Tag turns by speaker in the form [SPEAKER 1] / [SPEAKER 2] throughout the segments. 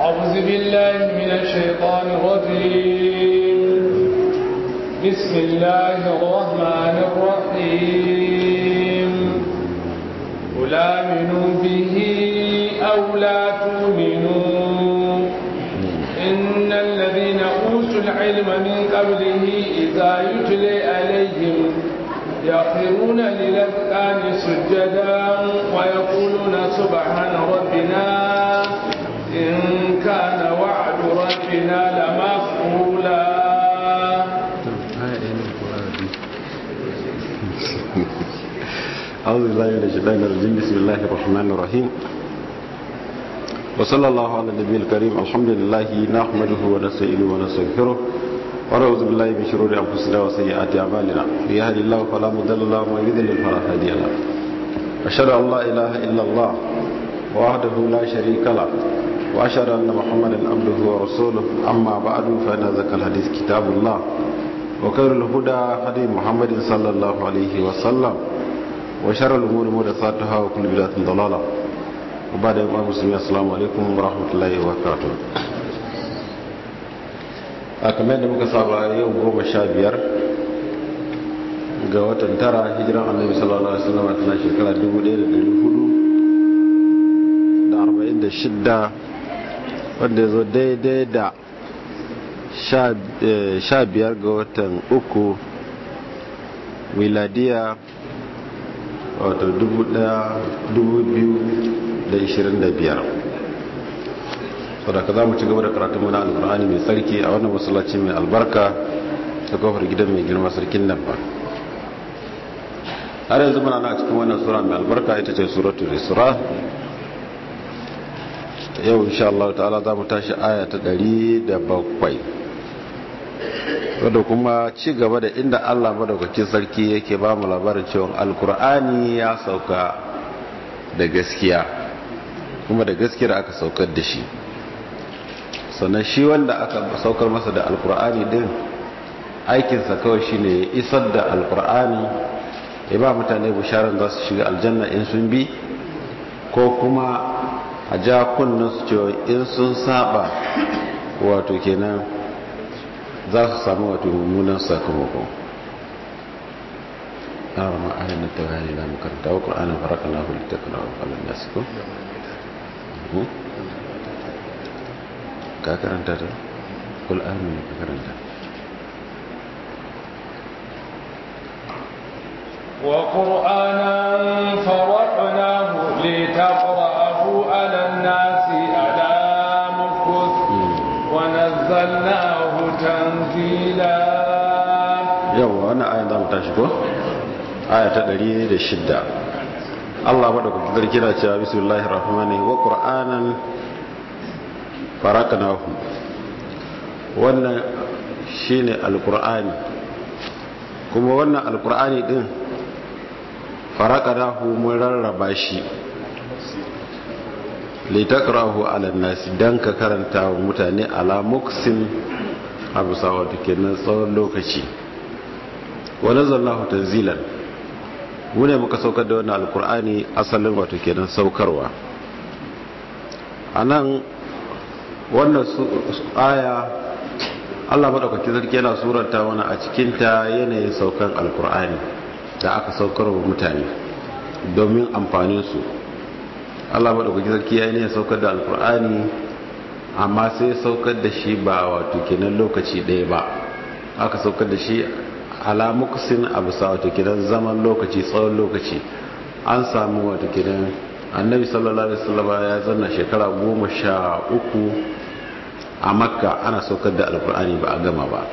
[SPEAKER 1] أعوذ بالله من الشيطان الرجيم بسم الله الرحمن الرحيم قل آمنوا به أو لا تؤمنوا إن الذين أوتوا العلم من قبله إذا يتلي عليهم يخرون للأذقان سجدا ويقولون سبحان ربنا إن كان وعد ربنا لمفعولا
[SPEAKER 2] أعوذ بالله من الشيطان الرجيم بسم الله الرحمن الرحيم وصلى الله على النبي الكريم الحمد لله نحمده ونستعينه ونستغفره ونعوذ بالله من شرور أنفسنا وسيئات أعمالنا من يهد الله فلا مضل له ومن يضلل فلا هادي له أشهد أن لا إله إلا الله وحده لا شريك له وأشهد أن محمدا عبده ورسوله أما بعد فإن ذكر الحديث كتاب الله وخير الهدى هدي محمد صلى الله عليه وسلم وشر الأمور محدثاتها وكل بدعة ضلالة وبعد يوم المسلمين السلام عليكم ورحمة الله وبركاته a kamar da muka saba yau goma sha biyar ga watan tara hijiran annabi sallallahu alaihi wasallam tana shekara 1446 wanda ya zo daidai da sha biyar ga watan uku miladiya wato 2025 saboda za mu ci gaba da karatun mana alkur'ani mai tsarki a wannan masallaci mai albarka ta kofar gidan mai girma sarkin nan ba har yanzu muna na cikin wannan sura mai albarka ita ce suratul isra yau insha Allah ta'ala za mu tashi aya ta 107 wadda kuma ci gaba da inda Allah madaukakin sarki yake ba mu labarin cewa alkur'ani ya sauka da gaskiya kuma da gaskiyar aka saukar da shi sannan shi wanda aka saukar masa da alkur'ani din aikinsa kawai shine ya isar da alkur'ani ya ba mutane bisharar za su shiga aljanna in sun bi ko kuma a ja su cewa in sun saba wato kenan za su samu wato mummunan sakamako a rama ayyana ta bayani na makaranta wa ƙur'anin faraka na hulita kana wa falon nasu ko? ka karanta ta? ƙul'anin ka karanta
[SPEAKER 1] وقرآنا فرقناه لتقرأه على الناس على مكث ونزلناه تنزيلا
[SPEAKER 2] yawa wannan ayan za mu tashi ko? aya ta 106 Allah maɗaukaki zarki na cewa bismillahir rahmanir wa qur'anan faraknahu wannan shine alqur'ani kuma wannan alqur'ani din faraknahu mun rarraba shi litakrahu ala nasi dan ka karanta wa mutane ala muksin abu sawa kenan tsawon lokaci wa nazzalnahu tanzilan mu ne muka saukar da wannan alkur'ani asalin wato kenan saukarwa anan wannan aya Allah madaukaki sarki yana suranta wani a cikin ta yanayin saukan alkur'ani da aka saukar wa mutane domin amfanin su Allah madaukaki sarki ya yanayin saukar da alkur'ani amma sai saukar da shi ba wato kenan lokaci ɗaya ba aka saukar da shi alamuksin abu sa wato kidan zaman lokaci tsawon lokaci an samu wato kidan annabi sallallahu alaihi wasallam ya zanna shekara goma sha uku a makka ana saukar da alkur'ani ba a gama ba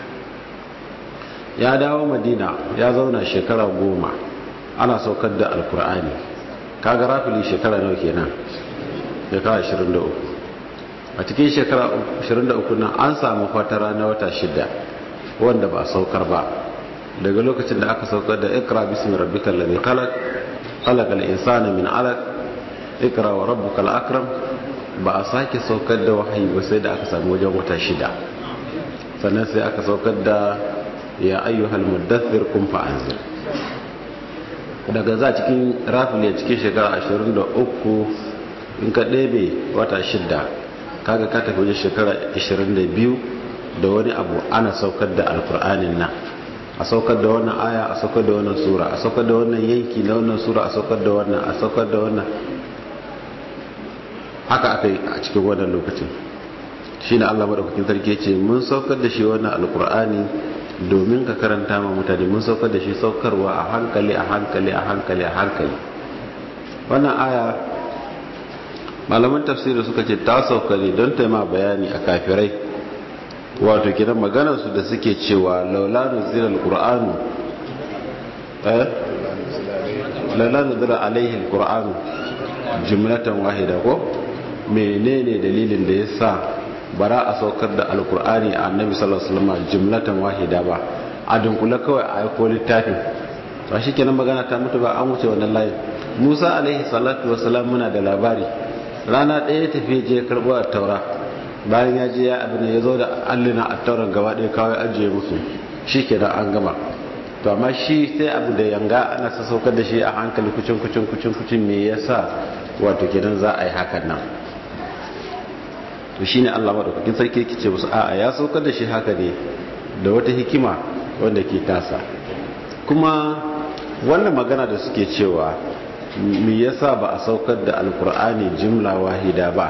[SPEAKER 2] ya dawo madina ya zauna shekara goma ana saukar da alkur'ani kaga rafili shekara nawa kenan shekara 23 a cikin shekara 23 nan an samu fatara na wata shida wanda ba a saukar ba daga lokacin da aka saukar da ikra bismi rabbikal ladhi khalaq khalaqal insana min 'alaq ikra wa rabbukal akram ba a sake saukar da wahayi ba sai da aka samu wajen wata shida sannan sai aka saukar da ya ayyuhal muddathir kum fa anzir daga za cikin rafin ya cikin shekara 23 in ka ɗebe wata shida kaga ka tafi wajen shekara 22 da wani abu ana saukar da alkur'anin nan a saukar da wannan aya a saukar da wannan sura a saukar da wannan yanki na wannan sura a saukar da wannan a saukar da wannan haka aka yi a cikin wannan lokacin shi ne allah maɗaukakin sarki ce mun saukar da shi wannan alkur'ani domin ka karanta ma mutane mun saukar da shi saukarwa a hankali a hankali a hankali a hankali wannan aya malaman tafsiri suka ce ta sauka ne don taima bayani a kafirai wato kiran maganarsu da suke cewa laula nuzila alqur'anu eh laula nuzila alaihi alqur'anu jumlatan wahida ko menene dalilin da yasa bara a saukar da alqur'ani a annabi sallallahu alaihi wasallam jumlatan wahida ba a dunkule kawai a aiko littafin ba kenan magana ta mutu ba an wuce wannan layin Musa alaihi salatu wasalam muna da labari rana ɗaya tafi je karɓo a taura bayan ya je ya abin ya zo da allina a tauran gaba ɗaya kawai ajiye musu shi ke da an gama to amma shi sai abu da yanga ana sassaukar da shi a hankali kucin kucin kucin kucin me yasa wato kenan za a yi hakan nan to shine Allah madaukakin sarki yake ce musu a'a ya saukar da shi haka ne da wata hikima wanda ke tasa kuma wannan magana da suke cewa me yasa ba a saukar da alkur'ani jimla wahida ba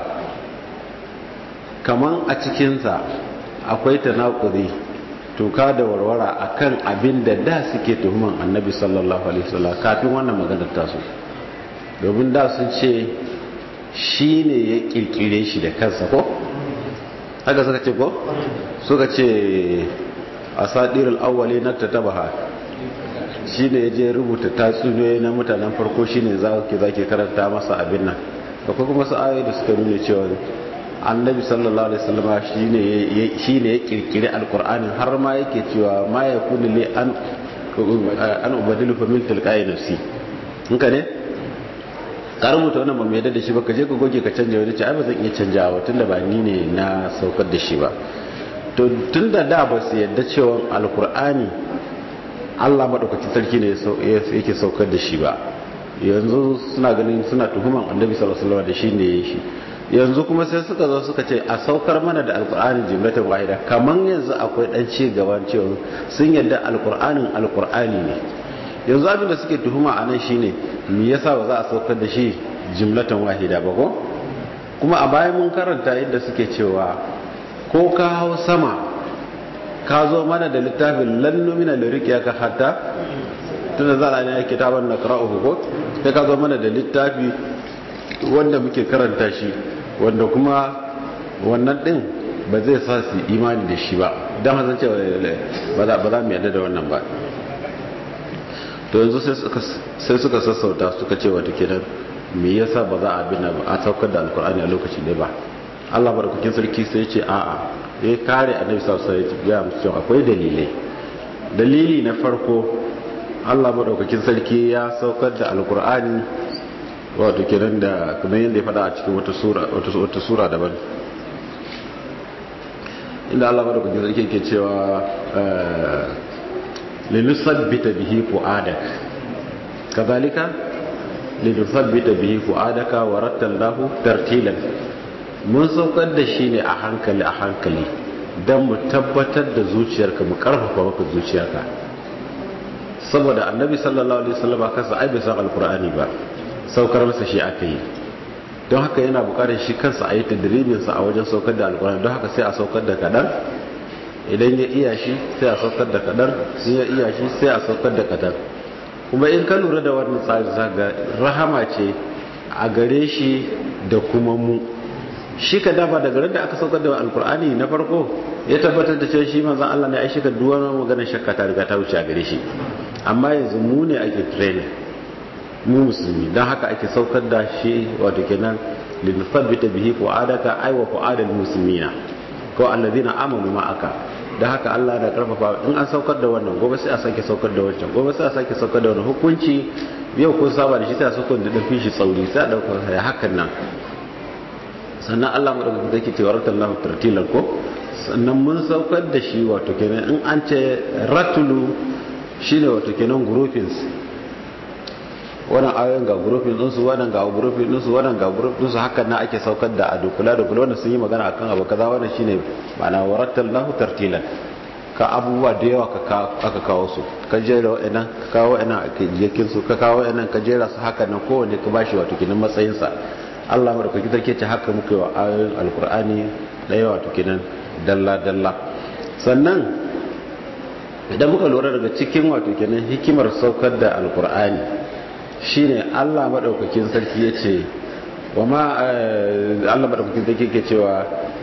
[SPEAKER 2] kaman a cikinsa akwai tanakuri tuka da warwara akan abin da da suke tuhuman annabi sallallahu alaihi wasallam kafin wannan maganar tasu domin da sun ce shi ne ya kirkire shi da kansa ko haka suka ce ko suka ce asadirul awwali na tatabaha shi ne ya je rubuta tatsuniyoyi na mutanen farko shi ne za ke zaki karanta masa abin nan akwai kuma su ayoyi da suka nuna cewa annabi sallallahu alaihi wasallam shi ne ya kirkiri alkur'anin har ma yake cewa ma ya kuni li an an ubadilu fa min tilqai nafsi in ka ne ka rubuta wannan ba mai yadda da shi ba ka je ka goge ka canja wani ce ai ba zan iya canjawa tunda ba ni ne na saukar da shi ba to tunda da ba su yadda cewa alkur'ani Allah maɗaukacin sarki ne yake saukar da shi ba yanzu suna ganin suna tuhuman annabi sallallahu alaihi wasallam da shi ne shi yanzu kuma sai suka zo suka ce a saukar mana da alqur'ani jumlatan wahida kaman yanzu akwai dan ci gaban cewa sun yadda alqur'anin alqur'ani ne yanzu abin da suke tuhuma a nan shine me yasa ba za a saukar da shi jumlatan wahida ba ko kuma a bayan mun karanta yadda suke cewa ko ka hau sama ka zo mana da littafin lannumina da rikiya ka hatta tun da zara ne ya kitaban na qara'uhu ko sai ka zo mana da littafi wanda muke karanta shi wanda kuma wannan din ba zai sa su imani da shi ba don hazan cewa ba za mu yadda da wannan ba to yanzu sai suka sassauta suka ce wata kenan me yasa ba za a bi na a saukar da alkur'ani a lokaci ne ba Allah barkukin sarki sai ce a'a ya kare annabi sallallahu alaihi wasallam ya musu akwai dalilai dalili na farko Allah madaukakin sarki ya saukar da alkur'ani wato kenan da kuma yadda ya faɗa a cikin wata sura wata sura daban inda Allah madaukakin sarki yake cewa linusabbita bihi fuadak kadhalika linusabbita bihi fuadaka wa rattalnahu tartilan mun saukar da shi ne a hankali a hankali don mu tabbatar da zuciyarka mu karfafa maka zuciyarka saboda annabi sallallahu alaihi wasallam kansa ai bai san alqur'ani ba saukar masa shi aka yi don haka yana bukatar shi kansa a yi tadribin sa a wajen saukar da alqur'ani don haka sai a saukar da kadan idan ya iya shi sai a saukar da kadan in ya iya shi sai a saukar da kadan kuma in ka lura da wannan tsari zaga rahama ce a gare shi da kuma mu shi ka dafa daga da aka saukar da alkur'ani na farko ya tabbatar da cewa shi manzon Allah ne ai shi ka duwar maganar shakka ta riga ta wuce a gare shi amma yanzu mu ne ake training mu musulmi dan haka ake saukar da shi wato kenan linuthabbita bihi fu'adaka ay wa fu'adal muslimina ko alladhina amanu ma'aka da haka Allah da karfafa in an saukar da wannan gobe sai a sake saukar da wancan gobe sai a sake saukar da wannan hukunci yau kun saba da shi sai a saukar da dafi shi tsauri sai a dauka hakan nan sannan Allah madaukakin zai ce waratan lahu tartilan ko sannan mun saukar da shi wato kenan in an ce ratulu shine wato kenan groupings wannan ayoyin ga gurufin ɗinsu wannan ga gurufin ɗinsu wannan ga gurufin ɗinsu hakan na ake saukar da a dukula dukula wannan sun yi magana akan abu kaza wannan shine ma'ana warattal lahu tartilan ka abubuwa da yawa aka kawo su ka jera wa'annan ka kawo wa'annan a jikin su ka kawo wa'annan ka jera su haka nan kowanne ka bashi wato kinan matsayinsa Allah madaukaki sarki ce haka muka yi wa ayoyin alkur'ani da yawa wato kinan dalla dalla sannan idan muka lura daga cikin wato kenan hikimar saukar da alkur'ani shine Allah madaukakin sarki yace wama Allah madaukakin sarki yake cewa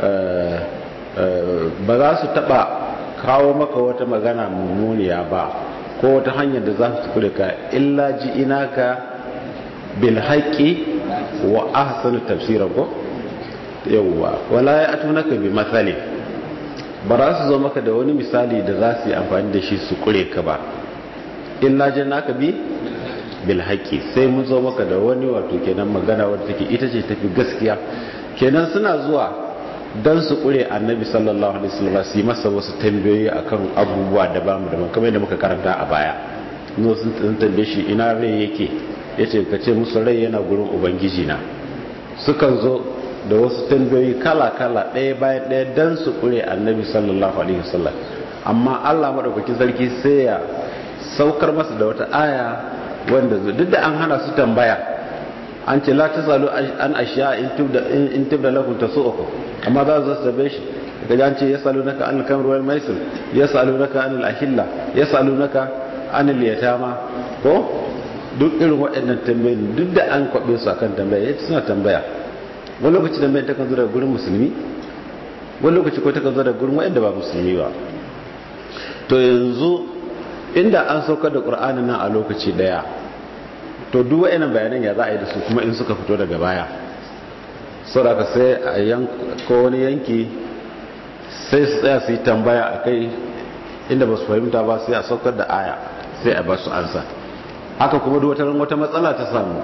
[SPEAKER 2] ba za su taba kawo maka wata magana mummuniya ba ko wata hanyar da za su kure ka illa ji inaka bil haqqi wa ahsanu tafsira ko yawwa wala ya atunaka bi mathali ba za su zo maka da wani misali da za su yi amfani da shi su kure ka ba illa jannaka bi bil haqqi sai mun zo maka da wani wato kenan magana wadda take ita ce tafi gaskiya kenan suna zuwa dan su kure annabi sallallahu alaihi wasallam su yi masa wasu tambayoyi akan abubuwa da bamu da kamar yadda muka karanta a baya no sun tambaye shi ina rai yake yace ka ce musu rai yana gurin ubangiji na sukan zo da wasu tambayoyi kala-kala ɗaya bayan ɗaya don su ƙure annabi sallallahu alaihi wasallam amma allah maɗaukakin sarki sai ya saukar masa da wata aya wanda duk da an hana su tambaya an ce la tasalu an ashiya in tibda lakum tasu'ukum amma za su zabe shi daga an ce yasalunaka an al-kamr wal maisir yasalunaka an al-ahilla yasalunaka an al-yatama ko duk irin waɗannan tambayoyi duk da an kwabe su akan tambaya suna tambaya wani lokaci da mai takan zo daga gurin musulmi wani lokaci ko takan zo daga gurin waɗanda ba musulmi ba to yanzu inda an saukar da ƙur'anin nan a lokaci ɗaya to duk waɗannan bayanan ya za a yi da su kuma in suka fito daga baya saboda sai a yanko wani yanki sai su tsaya su yi tambaya a kai inda ba su fahimta ba sai a saukar da aya sai a ba su ansa haka kuma duk wata matsala ta samu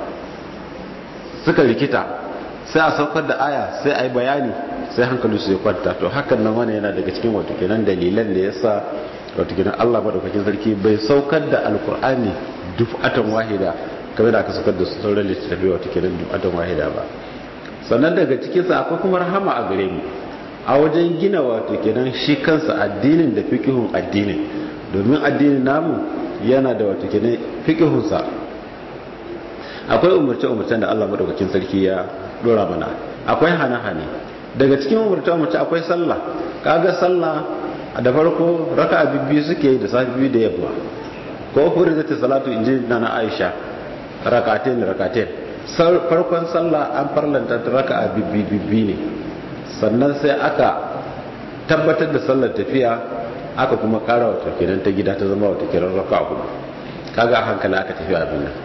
[SPEAKER 2] suka rikita sai a saukar da aya sai a yi bayani sai hankali su ya kwanta to hakan nan wani yana daga cikin wato kenan dalilan da ya sa wato kenan Allah madaukakin sarki bai saukar da alkur'ani dufatan wahida kamar da aka saukar da sauran littattafai wato kenan dufatan wahida ba sannan daga cikin sa akwai kuma rahama a gare mu a wajen gina wato kenan shi kansa addinin da fiqhun addinin domin addinin namu yana da wato kenan fiqhun sa akwai umurce-umurcen da Allah madaukakin sarki ya dora mana akwai hane-hane daga cikin umurce-umurce akwai sallah kaga sallah da farko raka bibbi suke da safi biyu da yamma ko huri zata salatu inji na na aisha rakatain rakatain farkon sallah an farlanta ta raka bibbi bibbi ne sannan sai aka tabbatar da sallar tafiya aka kuma kara wata kenan ta gida ta zama wata kiran raka hudu kaga hankali aka tafi abin nan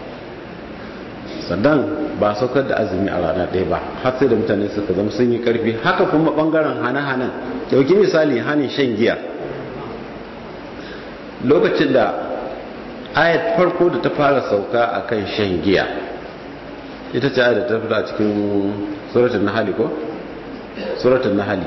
[SPEAKER 2] sannan ba saukar da azumi a rana ɗaya ba har sai da mutane suka zama sun yi ƙarfi haka kuma ɓangaren hane-hanen ɗauki misali hanin shan giya lokacin da ayat farko da ta fara sauka a kan shan giya ita ce ayat da ta fita a cikin suratun nahali ko? suratun nahali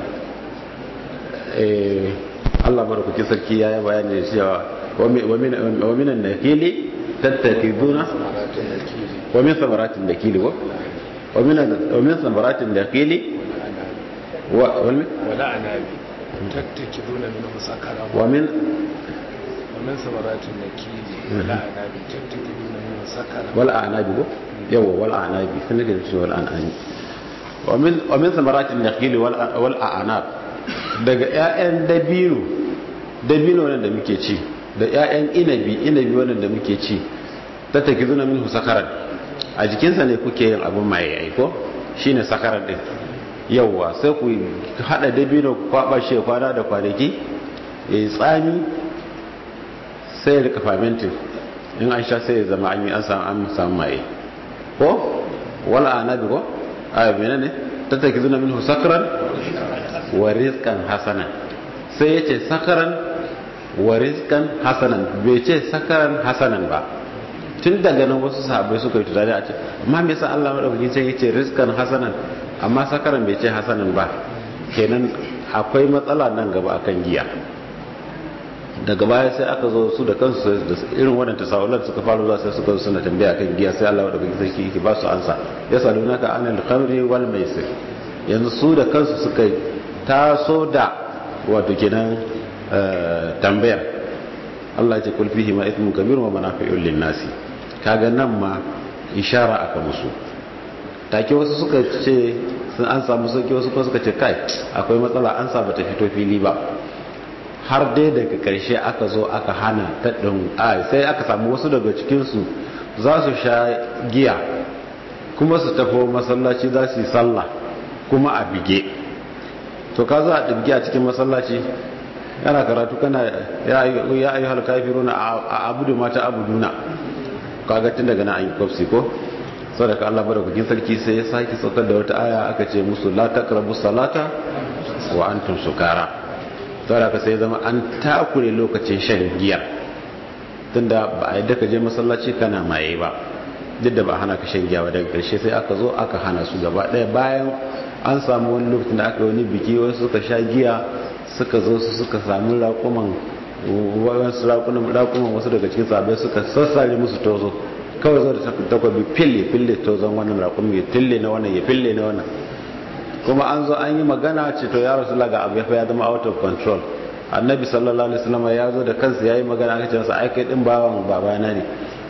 [SPEAKER 2] Allah marakuki sarki ya yi bayani da cewa wa minan na fili tattakiduna ومن ثمرات النخيل ومن ومن ثمرات النخيل
[SPEAKER 1] ولا عناب تتخذون منه سكرا
[SPEAKER 2] ومن
[SPEAKER 1] ومن ثمرات النخيل ولا عناب تتخذون منه سكرا
[SPEAKER 2] والأعناب يو والأعناب سنك والأعناب ومن ومن ثمرات النخيل والأعناب daga ƴaƴan dabino dabino wannan da muke ci da ƴaƴan inabi inabi wannan da muke ci tattakizuna minhu sakaran a jikinsa ne kuke yin abin maye aiko shine sakaran din yauwa sai ku hada dabino ku kwaba shi kwana da kwanaki ya yi tsami sai ya rika fermenting in an sha sai ya zama an yi an samu an samu maye ko wala anabi ko a mene ne tattakizuna minhu sakaran wa rizqan hasanan sai ya ce sakaran wa rizqan hasanan bai ce sakaran hasanan ba tun daga nan wasu sahabbai suka yi tunani a ce amma me yasa Allah madaukakin sai yace rizqan hasanan amma sakaran bai ce hasanan ba kenan akwai matsala nan gaba akan giya daga baya sai aka zo su da kansu da irin wannan tasawulan suka faru zuwa sai suka zo suna tambaya kan giya sai Allah da kake sarki yake ba su ansa ya salunaka anil khamri wal maisir yanzu su da kansu suka taso da wato kenan tambayar Allah ce kul fihi ma ithmun kabir wa manafi'un lin nasi kaga nan ma ishara aka musu take wasu suka ce sun an samu sauki wasu kuma suka ce kai akwai matsala an sa bata fito fili ba har dai daga karshe aka zo aka hana taɗin a sai aka samu wasu daga cikinsu za su sha giya kuma su tafi masallaci za su yi sallah kuma a bige to ka za a ɗibgi a cikin masallaci yana karatu kana ya ayi halkafiruna a abudu mata abuduna kaga tun daga na an yi kwafsi ko sadaka Allah madaukakin sarki sai ya sake saukar da wata aya aka ce musu la taqrabu salata wa antum sukara sadaka sai zama an takure lokacin shan giya tunda ba a yadda ka je masallaci kana maye ba duk da ba hana ka shan giya ba daga karshe sai aka zo aka hana su gaba daya bayan an samu wani lokacin da aka yi wani biki wasu suka sha giya suka zo su suka sami raƙuman wasu raƙuman wasu daga cikin sabai suka sassare musu tozo kawai zo da takwabi fille fille tozon wannan raƙumi ya fille na wannan ya fille na wannan kuma an zo an yi magana ce to ya rasu laga abu ya zama out of control annabi sallallahu alaihi wasallam ya zo da kansa ya yi magana aka ce masa ai kai din bawan babana ne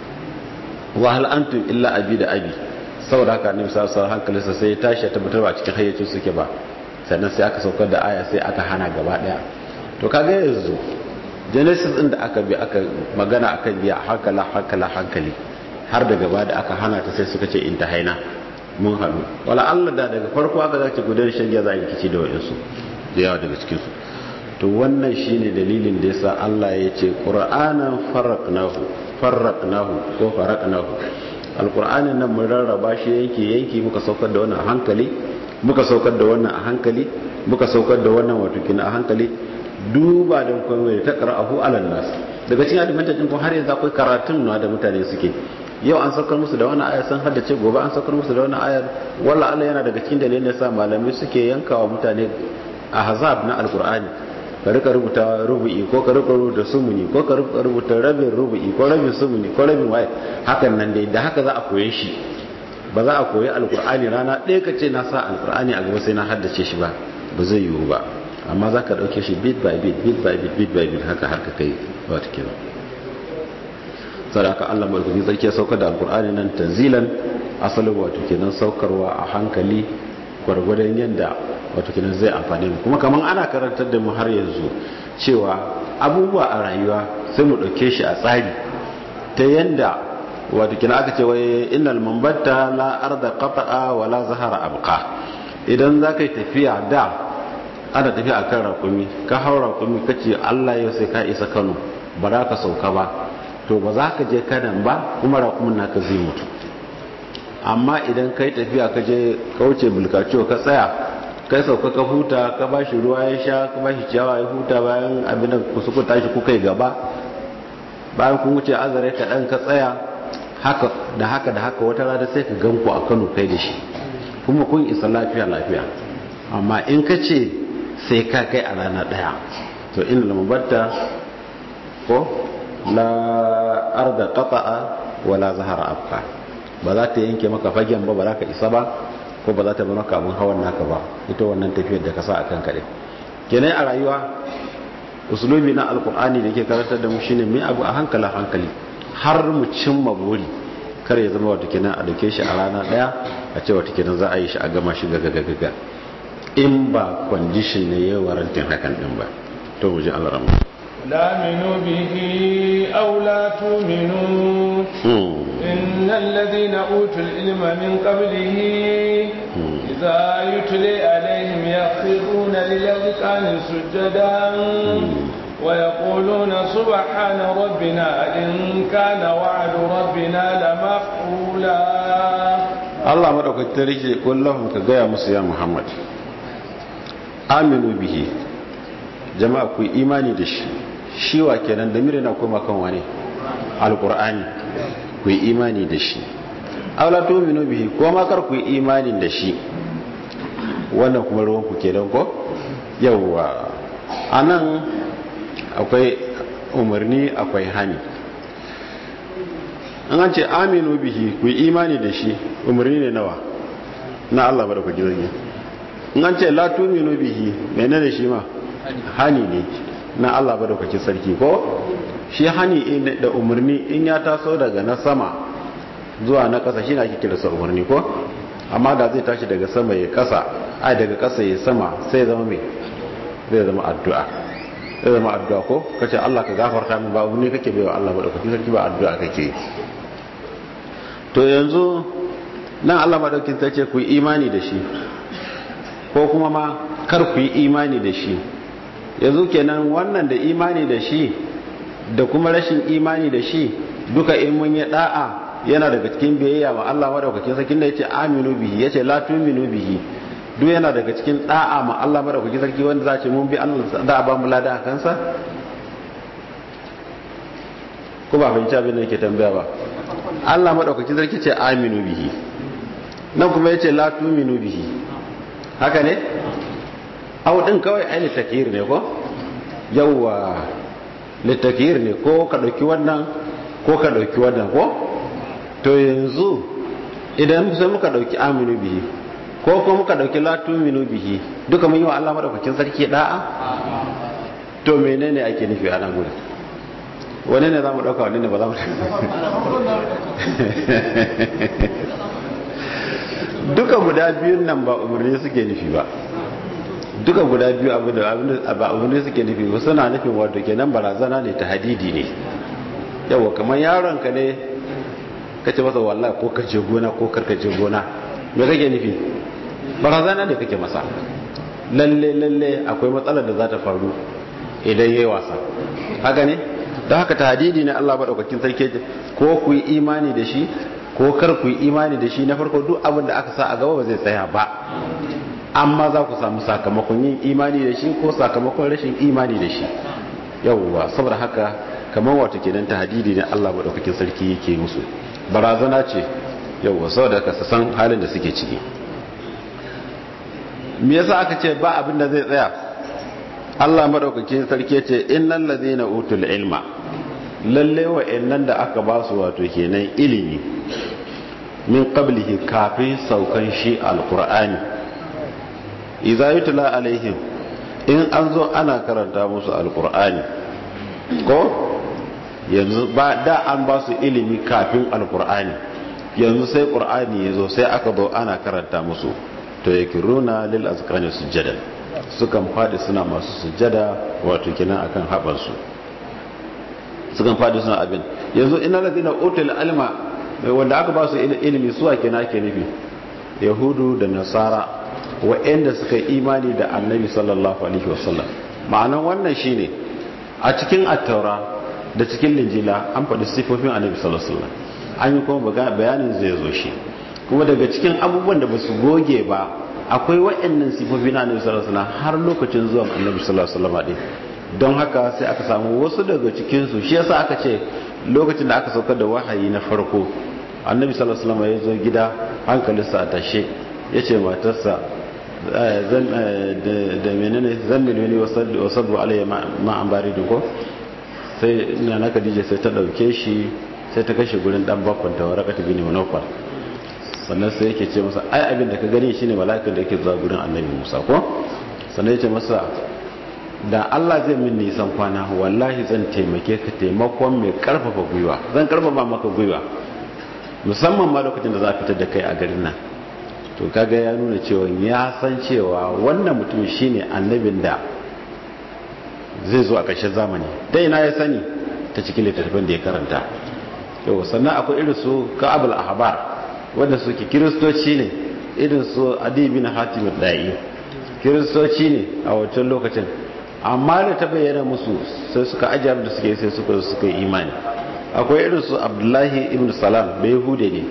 [SPEAKER 2] wa hal antum illa abi da abi saboda haka annabi sallallahu alaihi hankalinsa sai ya tashi ya tabbatar ba cikin hayyacin suke ba sannan sai aka saukar da aya sai aka hana gaba daya to kaga yanzu genesis din da aka bi aka magana akan biya hankala hankala hankali har da gaba da aka hana ta sai suka ce in ta haina mun hannu wala Allah da daga farko aka zace gudan shan giya za a rikici da wayansu da yawa daga cikin su to wannan shine dalilin da yasa Allah ya ce qur'anan farraqnahu farraqnahu ko farraqnahu alqur'anin nan mun rarraba shi yanki yanki muka saukar da wannan a hankali muka saukar da wannan a hankali muka saukar da wannan wato kina a hankali duba da kuma ta qara'ahu alan nas daga cikin alimantajin ko har yanzu akwai karatun na da mutane suke yau an saukar musu da wani ayar sun haddace gobe an saukar musu da wani ayar walla Allah yana daga cikin dalilin sa malamai suke yankawa mutane a hazab na alkur'ani ka rika rubuta rubu'i ko ka rika rubuta sumuni ko ka rika rubuta rabin rubu'i ko rabin sumuni ko rabin waye hakan nan dai da haka za a koye shi ba za a koyi alkur'ani rana ɗaya ka ce na sa alkur'ani a gaba sai na haddace shi ba ba zai yiwu ba amma za ka ɗauke shi bit by bit bit by bit bit by bit haka har ka kai wata kenan sadaka Allah mai sarki ya saukar da alkur'ani nan tanzilan asalin wato kenan saukarwa a hankali gwargwadon yadda wato kenan zai amfani mu kuma kaman ana karantar da mu har yanzu cewa abubuwa a rayuwa sai mu ɗauke shi a tsari ta yanda wato kenan aka ce wai innal mambatta la arda qata'a wa la zahara abqa idan za ka yi tafiya da ana tafiya akan rakumi ka hau rakumi kace Allah yau sai ka isa Kano ba za ka sauka ba to ba za ka je kanan ba kuma rakumin naka zai mutu amma idan kai tafiya ka je kauce bulkaciyo ka tsaya kai sauka ka huta ka ba shi ruwa ya sha ka ba shi ciyawa ya huta bayan abin da ku suka tashi kuka yi gaba bayan kun wuce azare ka dan ka tsaya haka da haka da haka wata rana sai ka gan ku a Kano kai da shi kuma kun isa lafiya lafiya amma in ka ce sai ka kai a rana daya to inda lamabatta ko la arda qata'a wala zahara abqa ba za ta yanke maka fagen ba ba za ka isa ba ko ba za ta bar maka abin hawan naka ba ita wannan tafiyar da ka sa akan kare kenan a rayuwa usulubi na alkur'ani da ke karantar da mu shine mai abu a hankala hankali har mu cimma buri kar ya zama wata kenan a dauke shi a rana daya a ce wata kenan za a yi shi a gama shi gaga gaga in ba condition ne ya warantin hakan din ba to mu ji Allah rahmu
[SPEAKER 1] لا منوا به أو لا تؤمنوا إن الذين أوتوا العلم من قبله إذا يتلي عليهم يخرون للأذقان سجدا ويقولون سبحان ربنا إن كان وعد ربنا لمفعولا
[SPEAKER 2] Allah maɗaukaki rike kullum ka gaya musu ya Muhammad aminu bihi jama'a ku imani da shi shi wa kenan da mire na koma kan wani alkur'ani ku yi imani da shi aula tu'minu bihi ko ma kar ku yi imani da shi wannan kuma ruwan ku kenan ko yawwa anan akwai umarni akwai hani an ce aminu bihi ku imani da shi umarni ne nawa na Allah bada ku jirgi in an ce la tuminu bihi mene da shi ma hani ne na Allah bada ku sarki ko shi hani da umarni in ya taso daga na sama zuwa na kasa shi na ake kira sa umarni ko amma da zai tashi daga sama ya kasa ai daga kasa ya sama sai zama mai zai zama addu'a zai zama addu'a ko kace Allah ka gafarta min ba umarni kake baiwa Allah bada ku sarki ba addu'a kake to yanzu nan Allah madaukin ta ce ku yi imani da shi ko kuma ma kar ku yi imani da shi yanzu kenan wannan da imani da shi da kuma rashin imani da shi duka in mun yi da'a yana daga cikin biyayya ma Allah madaukakin sarkin da yace aminu bihi yace la tu'minu bihi duk yana daga cikin da'a ma Allah madaukakin sarki wanda za ce mun bi Allah da ba mu lada a kansa ko ba fahimci abin da yake tambaya ba Allah madaukakin sarki ce aminu bihi nan kuma yace la tu'minu bihi haka ne au din kawai ai litakir ne ko yawa litakir ne ko ka dauki wannan ko ka dauki wannan ko to yanzu idan sai muka dauki aminu bihi ko ko muka dauki la tu'minu bihi duka mun yi wa Allah madaukakin sarki da'a to menene ake nufi a nan gurin wani ne za mu ɗauka wani ne ba za mu duka guda biyun nan ba umarni suke nufi ba duka guda biyu ba umarni suke nufi ba suna nufin wato kenan barazana ne ta hadidi ne yawa kamar yaron ka ne ka ce masa wallahi ko ka je gona ko karka je gona me kake nufi barazana ne kake masa lalle lalle akwai matsalar da za ta faru idan yayi wasa haka ne da haka tahdidi ne Allah madaukakin sarki ko ku yi imani da shi ko kar ku yi imani da shi na farko duk abin da aka sa a gaba ba zai tsaya ba amma za ku samu sakamakon yin imani da shi ko sakamakon rashin imani da shi yawwa saboda haka kamar wato kenan tahdidi ne Allah madaukakin sarki yake musu barazana ce yawwa saboda ka san halin da suke ciki me yasa aka ce ba abin da zai tsaya Allah madaukakin sarki ce innal ladina utul ilma lalle wa'annan da aka ba su wato kenan ilimi min qablihi kafin saukan shi alqur'ani idza yutla alaihim in an zo ana karanta musu alqur'ani ko yanzu ba da an ba su ilimi kafin alqur'ani yanzu sai qur'ani yazo sai aka zo ana karanta musu to yakiruna lil azqani sujadan sukan fadi suna masu sujada wato kenan akan haɓarsu sukan fadi suna abin yanzu ina ladina utul alma wanda aka ba su ilimi suwa kenan ke nufi yahudu da nasara wa'anda suka imani da annabi sallallahu alaihi wasallam ma'anan wannan shine a cikin attaura da cikin linjila an faɗi sifofin annabi sallallahu alaihi wasallam an yi kuma bayanin zai zo shi kuma daga cikin abubuwan da ba su goge ba akwai waɗannan sifofi na annabi sallallahu alaihi wasallam har lokacin zuwan annabi sallallahu alaihi wasallam don haka sai aka samu wasu daga cikin su shi yasa aka ce lokacin da aka saukar da wahayi na farko annabi sallallahu alaihi wasallam ya zo gida hankalinsa a tashe yace matarsa zan da menene zan miliyoni wasaddu alayya ma an bari ko sai ina na Khadija sai ta dauke shi sai ta kashe gurin dan bakon ta warakata bin munawfar sannan sai yake ce masa ai abin da ka gani shine mala'ikan da yake zuwa gurin annabi Musa ko sannan ya ce masa da Allah zai min nisan kwana wallahi zan taimake ka taimakon mai karfafa gwiwa zan karfafa maka gwiwa musamman ma lokacin da za a fitar da kai a garin nan to kaga ya nuna cewa ya san cewa wannan mutum shine annabin da zai zo a ƙarshen zamani ta ina ya sani ta cikin littattafan da ya karanta yau sannan akwai irin su ka'abul ahbar wanda suke kiristoci ne irin su adi bin hatim da'i kiristoci ne a wancan lokacin amma da ta bayyana musu sai suka ajiye da suke sai suka suka yi imani akwai irin su abdullahi ibn salam da yahude ne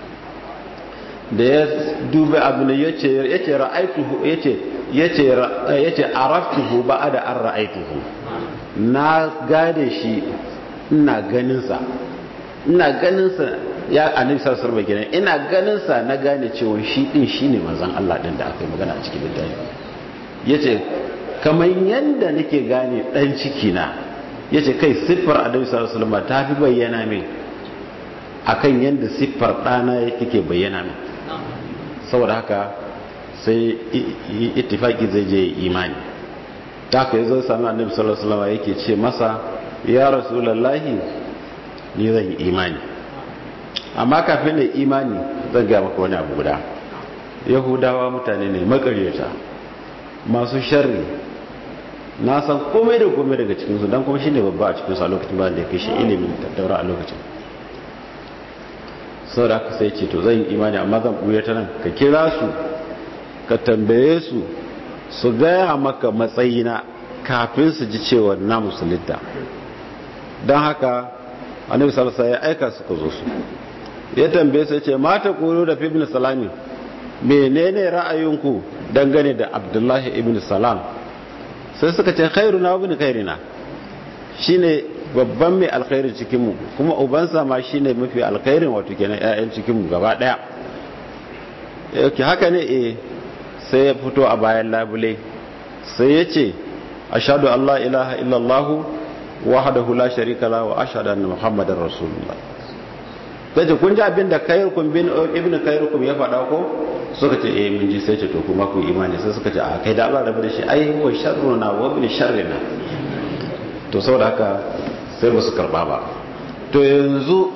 [SPEAKER 2] da ya duba abin da yace yace ra'aituhu yace yace yace araftuhu ba'da an ra'aituhu na gane shi ina ganin sa ina ganin sa ya annabi sallallahu alaihi wasallam ina ganin sa na gane cewa shi din shine manzon Allah din da aka yi magana a cikin littafi yace kamar yanda nake gane dan ciki na ya ce kai siffar annabi sallallahu alaihi wasallam ta fi bayyana min akan yadda siffar ɗana yake bayyana min saboda haka sai ittifaki zai je imani ta haka yazo sami annabi sallallahu alaihi wasallam yake ce masa ya rasulullahi ni zan yi imani amma kafin da imani zan ga maka wani abu guda yahudawa mutane ne makaryata masu sharri na san komai da komai daga cikinsu don kuma shi ne babba a cikinsu a lokacin ba da ya kai shi ilimin tattaura a lokacin sau da aka sai ce to zan yi imani amma zan ɓuya ta nan ka kira su ka tambaye su su gaya maka matsayina kafin su ji cewa na musulunta don haka annabi salasa ya aika su ka zo su ya tambaye su ce mata kuro da fi ibn salami menene ra'ayinku dangane da abdullahi ibn salam sai suka ce khairu na ibn khairina shine babban mai alkhairin cikinmu kuma ubansa ma shine mafi alkhairin wato kenan ƴaƴan cikinmu gaba daya yake haka ne eh sai ya fito a bayan labule sai ya ce ashhadu an la ilaha illallah wahdahu la sharika la wa ashhadu anna muhammadar rasulullah sai ce kun ji abin da khairukum bin ibn khairukum ya faɗa ko suka ce eh mun ji sai ce to kuma ku imani sai suka ce a kai da Allah rabu da shi ai huwa sharruna wa ibn sharrina to saboda haka sai ba su karba ba to yanzu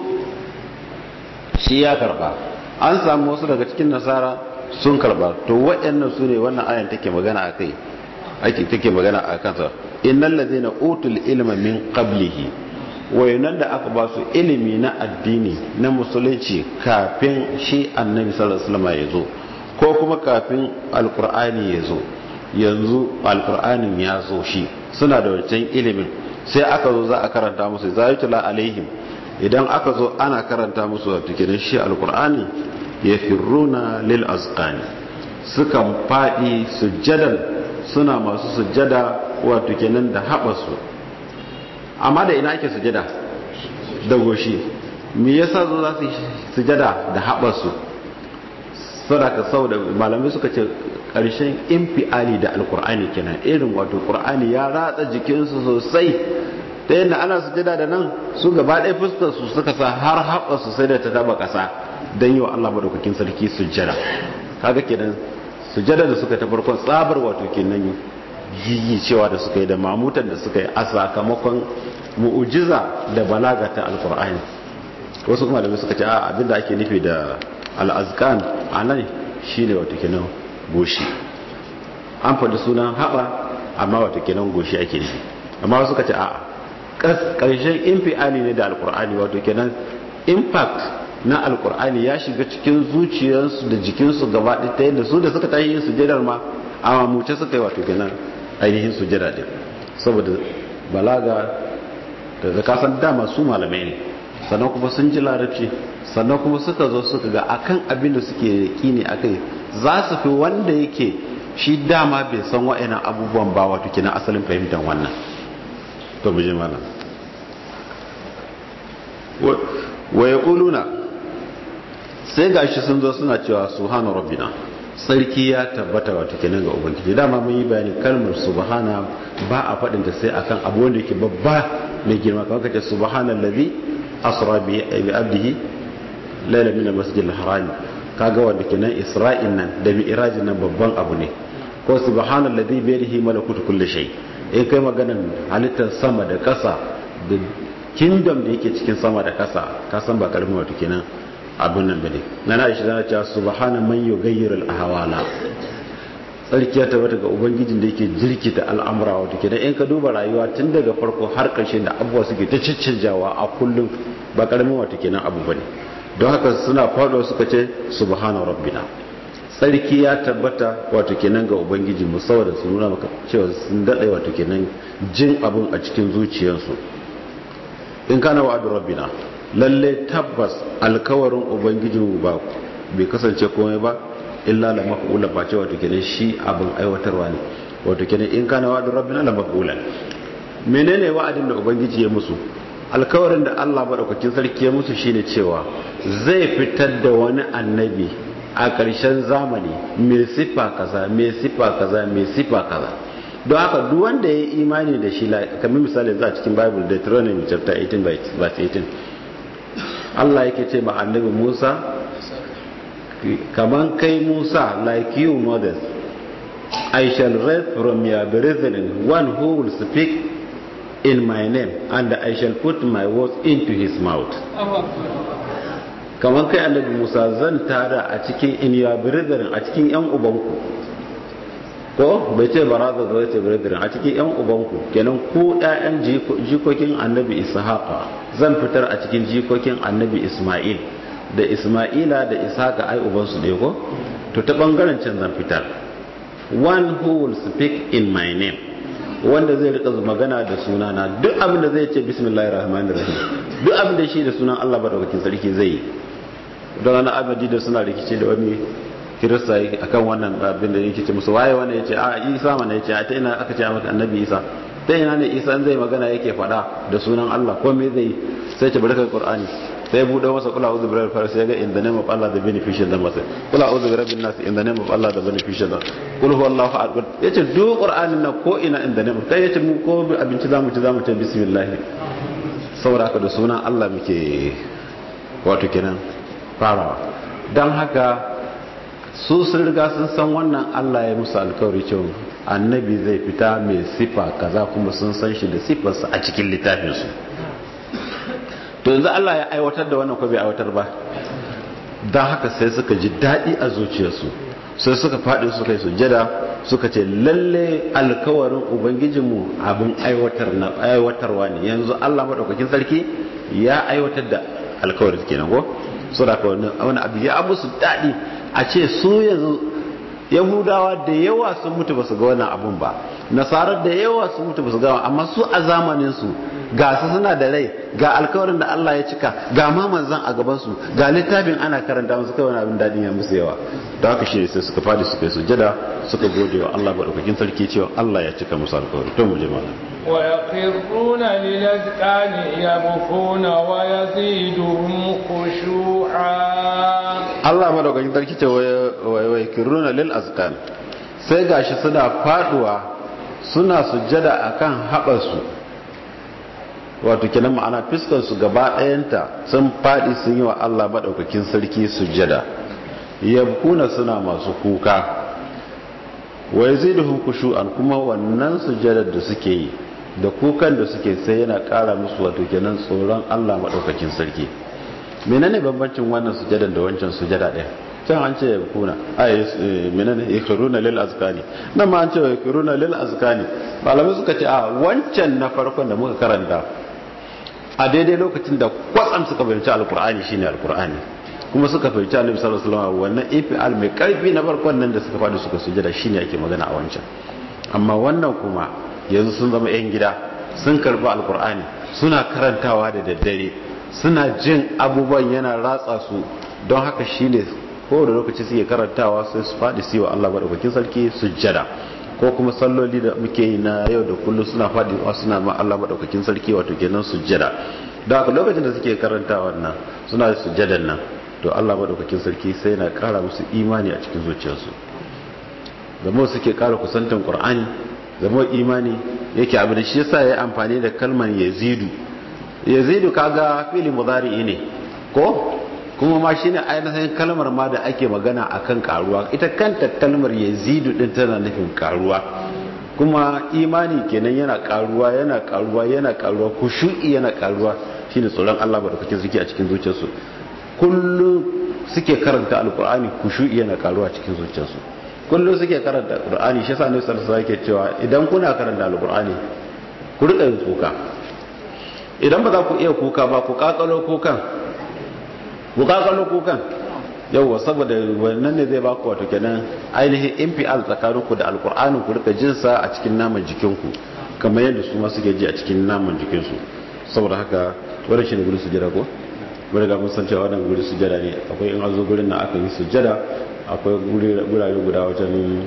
[SPEAKER 2] shi ya karba an samu wasu daga cikin nasara sun karba to waɗannan su ne wannan ayan take magana a kai ake take magana a kansa innal ladina utul ilma min qablihi wayannan da aka ba su ilimi na addini na musulunci kafin shi annabi sallallahu alaihi wasallam ya zo ko kuma kafin alqur'ani ya zo yanzu alqur'anin ya zo shi suna da wancan ilimin sai aka zo za a karanta musu zayatula alaihim idan aka zo ana karanta musu wato kenan shi alqur'ani yafirruna lil azqani sukan fadi sujjadan suna masu sujjada wato kenan da haɓasu amma da ina ake sujada da goshi me yasa zo za su sujada da haɓarsu sadaka saboda malamai suka ce ƙarshen infiali da alkur'ani kenan irin wato ƙur'ani ya ratsa jikinsu sosai ta yadda ana sujada da nan su gaba ɗaya fuskar su suka sa har haɓarsu sai da ta taba ƙasa don yi wa Allah madaukakin sarki sujada kaga kenan sujada da suka ta farkon tsabar wato kenan yi cewa da suka yi da mamutan da suka yi a sakamakon mu'ujiza da balaga ta alkur'ani wasu kuma da suka ce a abinda ake nufi da al'azkan a nan shi ne wata kenan goshi an faɗi sunan haɓa amma wata kenan goshi ake nufi amma wasu suka ce a ƙarshen infiali ne da alkur'ani wato kenan impact na alkur'ani ya shiga cikin zuciyarsu da jikinsu gaba ɗaya ta yadda su da suka tashi yin sujadar ma a mamuce suka yi wato kenan ainihin sujada din saboda balaga da kasan dama su malamai ne sannan kuma sun ji larabci sannan kuma suka zo suka ga akan abin da suke kine akai za su fi wanda yake shi dama bai san wa'ina abubuwan ba wato kenan asalin fahimtar wannan to mu je malam wa yaquluna sai gashi sun zo suna cewa subhana rabbina sarki ya tabbata wato kenan ga ubangiji dama mun yi bayani kalmar subhana ba a faɗin ta sai akan abu wanda yake babba mai girma kamar kace subhanallazi asra bi abdihi layla min almasjid alharam kaga wanda kenan isra'in nan da mi'rajin nan babban abu ne ko subhanallazi bi yadihi malakutu kulli shay in kai maganan halittar sama da ƙasa da kingdom da yake cikin sama da ƙasa ka san ba karamin wato kenan abin nan bane na na shi zana cewa subhana man yughayyiru al-ahwala tsarkiya ta bata ga ubangijin da yake jirkita al'amura wato kenan in ka duba rayuwa tun daga farko har ƙarshe da abubuwa suke ta ciccanjawa a kullum ba karamin wato kenan abu bane don haka suna faɗo suka ce subhana rabbina tsarki ya tabbata wato kenan ga ubangiji mu saboda su nuna maka cewa sun daɗe wato kenan jin abun a cikin zuciyarsu in kana wa'adu rabbina lalle tabbas alkawarin ubangijin ba bai kasance komai ba illa la maf'ula ba ce wato kenan shi abin aiwatarwa ne wato kenan in kana wa'adu rabbina la maf'ula menene wa'adin da ubangiji ya musu alkawarin da Allah madaukakin sarki ya musu shine cewa zai fitar da wani annabi a ƙarshen zamani mai sifa kaza mai sifa kaza mai sifa kaza don haka duk wanda ya yi imani da shi kamar misali za a cikin bible deuteronomy chapter 18 verse 18 Allah yake ce ma annabi Musa kaman kai Musa like you Moses I shall raise from your brethren one who will speak in my name and I shall put my words into his mouth kamar kai annabi Musa zan tada a cikin in your brethren a cikin yan ubanku ko bai ce baraza zai ce brethren a cikin yan ubanku kenan ku ƴaƴan jikokin annabi Ishaqa zan fitar a cikin jikokin annabi Isma'il da Isma'ila da Ishaqa ai ubansu ne ko to ta bangaren can zan fitar one who will speak in my name wanda zai rika magana da sunana duk abin da zai ce bismillahir rahmanir rahim duk abin da shi da sunan Allah madaukakin sarki zai yi don ana abadi da suna rikici da wani kirista akan wannan abin da yake ce musu waye wanda yace a Isa mana yace a ta ina aka ce maka annabi Isa ta ina ne Isa zai magana yake fada da sunan Allah ko me zai sai ce barka Qur'ani sai bude masa kula uzu birar fara sai ga in the name of Allah the beneficial da masa kula uzu bi rabbin nas in the name of Allah the beneficial da kul huwallahu ahad yace duk Qur'anin na ko ina in the name kai yace mu ko abinci zamu ci zamu ci bismillah saboda haka da sunan Allah muke wato kenan farawa dan haka su sun riga sun san wannan Allah ya musu alkawari cewa annabi zai fita mai sifa kaza kuma sun san shi da sifarsa a cikin littafinsu to yanzu Allah ya aiwatar da wannan ko bai aiwatar ba don haka sai suka ji daɗi a zuciyarsu sai suka faɗi suka yi sujjada suka ce lalle alkawarin ubangijinmu abin aiwatarwa ne yanzu Allah maɗaukakin sarki ya aiwatar da alkawarin kenan ko so da wani abu ya musu daɗi a ce su yanzu yahudawa da yawa sun mutu ba su ga wannan abun ba nasarar da yawa sun mutu ba su ga amma su a zamaninsu ga su suna da rai ga alkawarin da Allah ya cika ga ma manzan a gabansu ga littafin ana karanta musu kai wani abin dadin ya musu yawa da haka shi sai suka fadi suka yi sujada suka gode wa Allah madaukakin sarki cewa Allah ya cika musu alkawari to mu je malam
[SPEAKER 1] wa yaqirruna lil azqani yabkuna wa yaziduhum khushu'a
[SPEAKER 2] Allah madaukakin sarki ce wa yakirruna lil azqan sai gashi suna faduwa suna sujjada akan haɓarsu wato kenan ma'ana fiskar su gaba ɗayanta sun faɗi sun yi wa Allah maɗaukakin sarki sujjada yabkuna suna masu kuka wa yaziduhum khushu'an kuma wannan sujjadar da suke yi da kukan da suke sai yana ƙara musu wato kenan tsoron Allah maɗaukakin sarki menene bambancin wannan sujjadar da wancan sujjada ɗaya can an ce yabkuna ay menene yakhruna lil azkani nan ma an ce yakhruna lil azkani malamai suka ce a wancan na farkon da muka karanta a daidai lokacin da kwatsam suka fahimci alkur'ani shine alkur'ani kuma suka fahimci annabi sallallahu alaihi wasallam wannan ifal mai karfi na farkon nan da suka fadi suka sujada shine ake magana a wancan amma wannan kuma yanzu sun zama yan gida sun karbi alkur'ani suna karantawa da daddare suna jin abubuwan yana ratsa su don haka shine kowane lokaci suke karantawa sai su fadi su yi wa Allah madaukakin sarki sujjada ko kuma salloli da muke yi na yau da kullum suna faɗi suna ma Allah maɗaukakin sarki wato kenan sujjada da haka lokacin da suke karanta wannan suna sujjadan nan to Allah maɗaukakin sarki sai na ƙara musu imani a cikin zuciyarsu zama suke ƙara kusantan Qur'ani zama imani yake abu da shi yasa ya amfani da kalmar yazidu yazidu kaga fili mudari ne ko kuma ma shine ainihin kalmar ma da ake magana akan karuwa ita kanta kalmar yazidu din tana nufin karuwa kuma imani kenan yana karuwa yana karuwa yana karuwa kushu'i yana karuwa shine tsoron Allah barkake suke a cikin zuciyarsu kullum suke karanta alkur'ani kushu'i yana karuwa cikin zuciyarsu kullum suke karanta alkur'ani shi yasa Annabi sallallahu alaihi wasallam cewa idan kuna karanta alkur'ani ku rika yin kuka idan ba za ku iya kuka ba ku kakalo kukan bukakalo kukan yauwa saboda wannan ne zai baku wato kenan ainihin infial tsakaninku da alkur'anin ku rika jinsa a cikin naman jikinku kamar yadda su ma suke ji a cikin naman jikinsu saboda haka wadda shi ne guri sujada ko wadda ga mun san cewa wannan guri sujada ne akwai in azo gurin na aka yi sujada akwai gurare guda wajen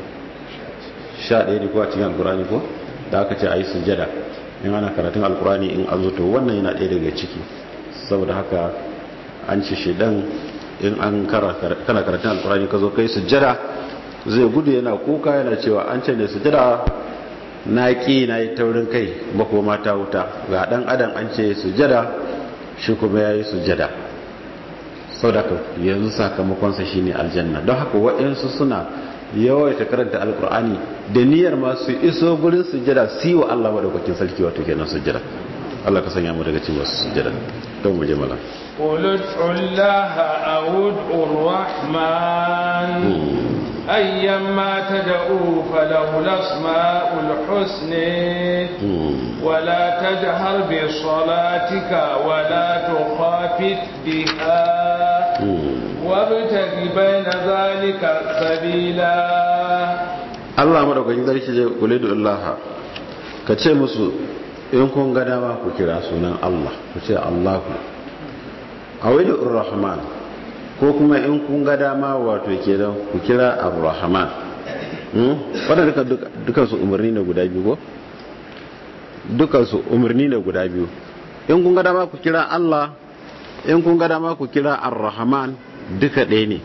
[SPEAKER 2] sha ɗaya ne ko a cikin alkur'ani ko da aka ce a yi sujada in ana karatun alkur'ani in azo to wannan yana ɗaya daga ciki saboda haka an ce shaidan in an kana karatun alkurani ka zo kai sujjada zai gudu yana kuka yana cewa an ce ne sujjada na ƙi na yi taurin kai makoma ta wuta ga ɗan adam an ce sujada shi kuma ya yi sujada sau da yanzu sakamakonsa shi ne aljanna don haka waɗansu suna yawaita karanta alkur'ani da niyyar masu iso gurin sujada su yi wa allah maɗaukakin sarki wato kenan sujada allah ka sanya mu daga cikin wasu sujada don mu je mala
[SPEAKER 1] قل ادعوا الله أو ادعوا الرحمن أيما تدعوا فله الأسماء الحسنى ولا تجهر بصلاتك ولا تخافت بها وابتغ بين ذلك سبيلا
[SPEAKER 2] Allah madaukakin sarki je kule da Allah ka ce musu in kun ga dama ku kira sunan Allah ku ce Allahu awidu rahman ko kuma in kun ga dama wato kenan ku kira ar-rahman wadda duka su umarni ne guda biyu ko duka su umarni ne guda biyu in kun ga dama ku kira Allah in kun ga dama ku kira ar-rahman duka ɗaya ne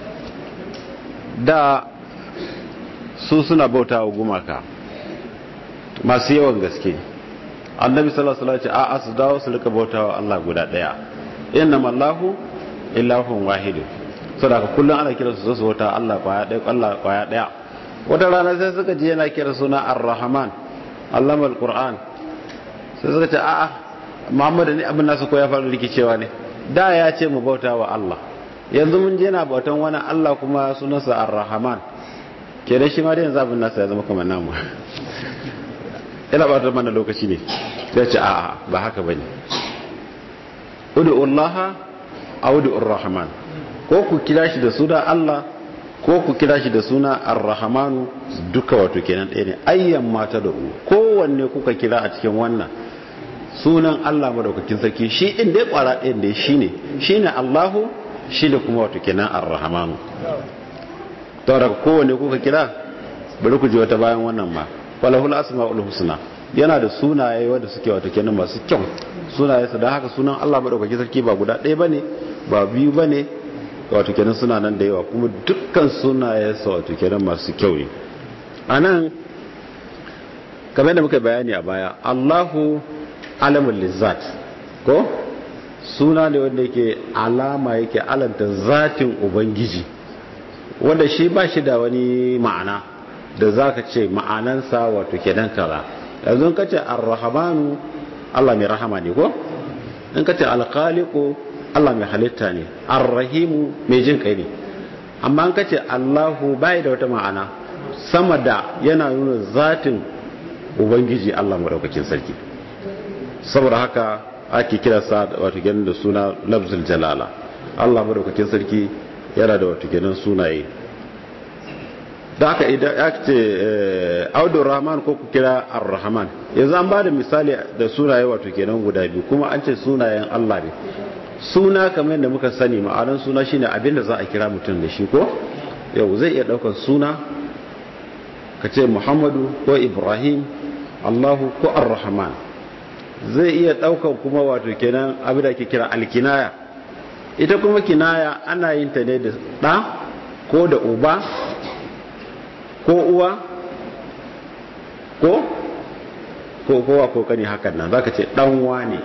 [SPEAKER 2] da su suna bauta wa gumaka masu yawan gaske annabi sallallahu alaihi wasallam ce a su dawo su rika bauta wa Allah guda ɗaya innama Allahu ilahun wahidu saboda kullum ana kira su su wata Allah kwaya ɗaya Allah kwaya ɗaya wata rana sai suka ji yana kira suna Ar-Rahman Allama Al-Qur'an sai suka ce a'a Muhammad ne abin nasu ko ya faru rikicewa ne da ya ce mu bauta wa Allah yanzu mun je na bautan wani Allah kuma sunansa Ar-Rahman kenan shi ma da yanzu abin nasa ya zama kamar namu ina ba ta mana lokaci ne ya ce a'a ba haka bane ud'u Allah aw ud'u Ar-Rahman ko ku kira shi da suna Allah ko ku kira shi da suna Ar-Rahmanu duka wato kenan ɗaya ne ayyan mata da u kowanne kuka kira a cikin wannan sunan Allah madaukakin sarki shi din dai kwara ɗayan da shine shine Allahu shine kuma wato kenan Ar-Rahmanu to daga kowanne kuka kira bari ku ji wata bayan wannan ma walahul asmaul husna yana da sunaye wanda suke wato kenan masu kyau sunaye su da haka sunan Allah madaukakin sarki ba guda ɗaya bane ba biyu bane wato kenan suna nan da yawa kuma dukkan sunaye su wato kenan masu kyau ne anan kamar da muka bayani a baya Allahu alamul lizzat ko suna ne wanda yake alama yake alanta zatin ubangiji wanda shi ba shi da wani ma'ana da za ka ce ma'anansa wato kenan kaza yanzu ka ce arrahamanu Allah mai rahama ne ko in ka ce alkhaliqu Allah mai halitta ne arrahimu mai jin kai ne amma in ka ce Allahu bai da wata ma'ana sama da yana nuna zatin ubangiji Allah madaukakin sarki saboda haka ake kira sa wato kenan da suna lafzul jalala Allah madaukakin sarki yana da wato kenan sunaye da aka idan ya ce audu rahman ko ku kira ar-rahman yanzu an ba da misali da sunaye wato kenan guda biyu kuma an ce sunayen Allah ne suna kamar yadda muka sani ma'anar suna shine abin da za a kira mutum da shi ko yau zai iya daukar suna ka ce muhammadu ko ibrahim allahu ko ar-rahman zai iya daukar kuma wato kenan abin da ake kira alkinaya ita kuma kinaya ana yin ta ne da ɗa ko da uba ko uwa ko ko kowa ko kani hakan nan zaka ce dan wane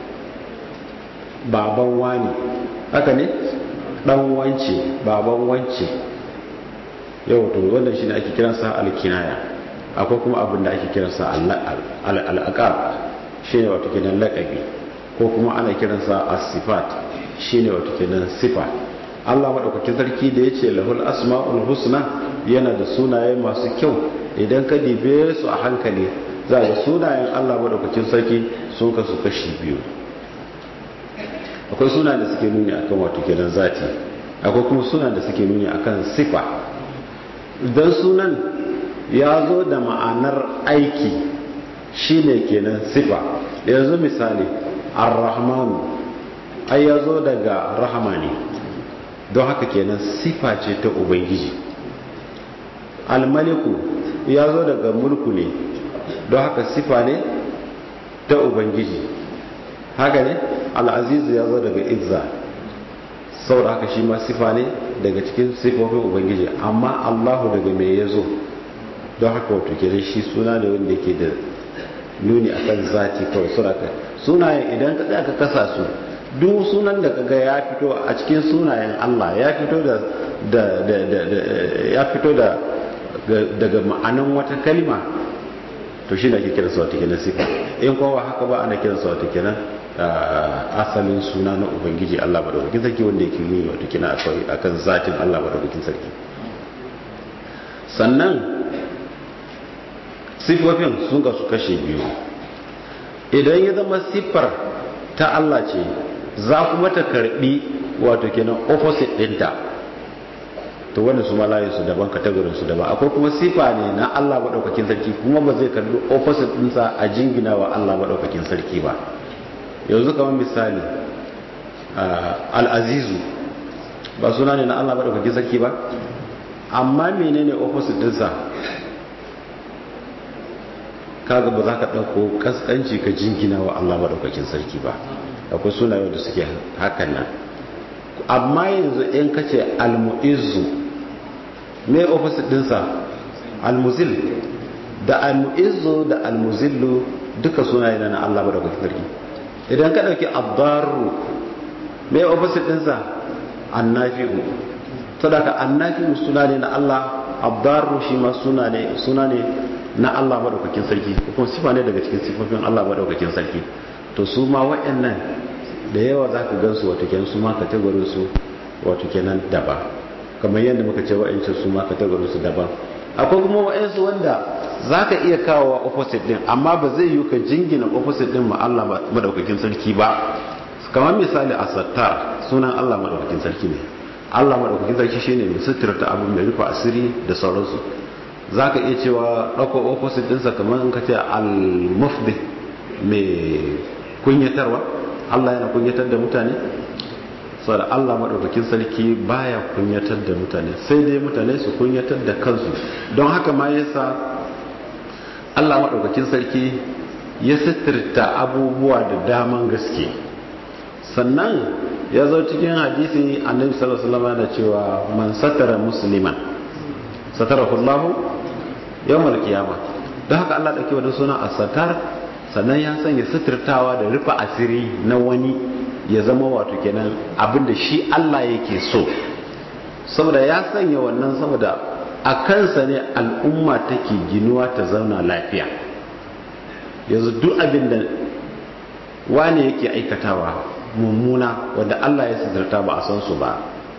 [SPEAKER 2] baban wane haka ne dan wance baban wance yau to wannan shine ake kiransa alkinaya akwai kuma abin da ake kiransa al-aqab shine wato kenan laqabi ko kuma ana kiransa as-sifat shine wato kenan sifa Allah madaukakin sarki da yace lahul asmaul husna yana da sunaye masu kyau idan ka dibe su a hankali za ga sunayen Allah madaukakin sarki sun kasu kashi biyu akwai sunayen da suke nuni akan wato kenan zati akwai kuma sunayen da suke nuni akan sifa idan sunan ya zo da ma'anar aiki shine kenan sifa yanzu misali ar-rahmanu ai ya zo daga rahama ne don haka kenan sifa ce ta ubangiji almaliku ya zo daga mulku ne don haka sifa ne ta ubangiji haka ne al'azizu ya zo daga izza saboda haka shi ma sifa ne daga cikin sifofin ubangiji amma allahu daga me ya zo don haka wato kenan shi suna ne wanda yake da nuni akan zati kawai suraka sunayen idan ka tsaya ka kasa su duk sunan da kaga ya fito a cikin sunayen Allah ya fito da da ya fito da daga ma'anan wata kalma to shi ne ake kiransa wata kenan sifa in kowa haka ba ana kiransa wata kenan asalin suna na ubangiji Allah madaukakin sarki wanda yake nuni wata kenan akan zatin Allah madaukakin sarki sannan sifofin sun su kashe biyu idan ya zama siffar ta Allah ce za kuma ta karbi wato kenan opposite dinta to wanda su malayin su daban kategorin su daban akwai kuma sifa ne na Allah madaukakin sarki kuma ba zai karbi opposite dinsa a jingina wa Allah madaukakin sarki ba yanzu kamar misali al-azizu ba suna ne na Allah madaukakin sarki ba amma menene opposite dinsa kaga ba za ka ɗauko kaskanci ka jingina wa Allah maɗaukakin sarki ba akwai sunayen da suke hakan nan amma yanzu in ka ce almu'izzu me opposite dinsa almuzil da almu'izzu da almuzillu duka sunaye na Allah maɗaukakin sarki idan ka ɗauki abdaru me opposite dinsa annafi'u sadaka annafi'u suna ne na Allah abdaru shi ma suna ne suna ne na Allah maɗaukakin sarki kuma sifa ne daga cikin sifofin Allah maɗaukakin sarki to su ma waɗannan da yawa za ka gansu wato kenan su ma kategorin su wato kenan daban kamar yadda muka ce wa'ancin su ma kategorin su daban akwai kuma wa'ansu wanda za ka iya kawo wa opposite din amma ba zai yi ka jingina opposite din ma Allah maɗaukakin sarki ba kamar misali a sattar sunan Allah maɗaukakin sarki ne Allah maɗaukakin sarki shine mai suturta abu mai rufe asiri da sauransu za ka iya cewa ɗauko opposite ɗinsa kamar in ka ce al-mufdi mai kunyatarwa Allah yana kunyatar da mutane saboda Allah maɗaukakin sarki baya kunyatar da mutane sai dai mutane su kunyatar da kansu don haka ma yasa Allah maɗaukakin sarki ya sitirta abubuwa da daman gaske sannan ya zo cikin hadisi annabi sallallahu alaihi wasallam yana cewa man satara musliman satarahu Allah yawmal qiyamah don haka Allah dauke wannan suna as-satar sannan ya sanya suturtawa da rufe asiri na wani ya zama wato kenan abinda shi Allah yake so saboda ya sanya wannan saboda a kansa ne al'umma take ginuwa ta zauna lafiya yanzu duk abinda wani yake aikatawa mummuna wanda Allah ya suturta ba a san su ba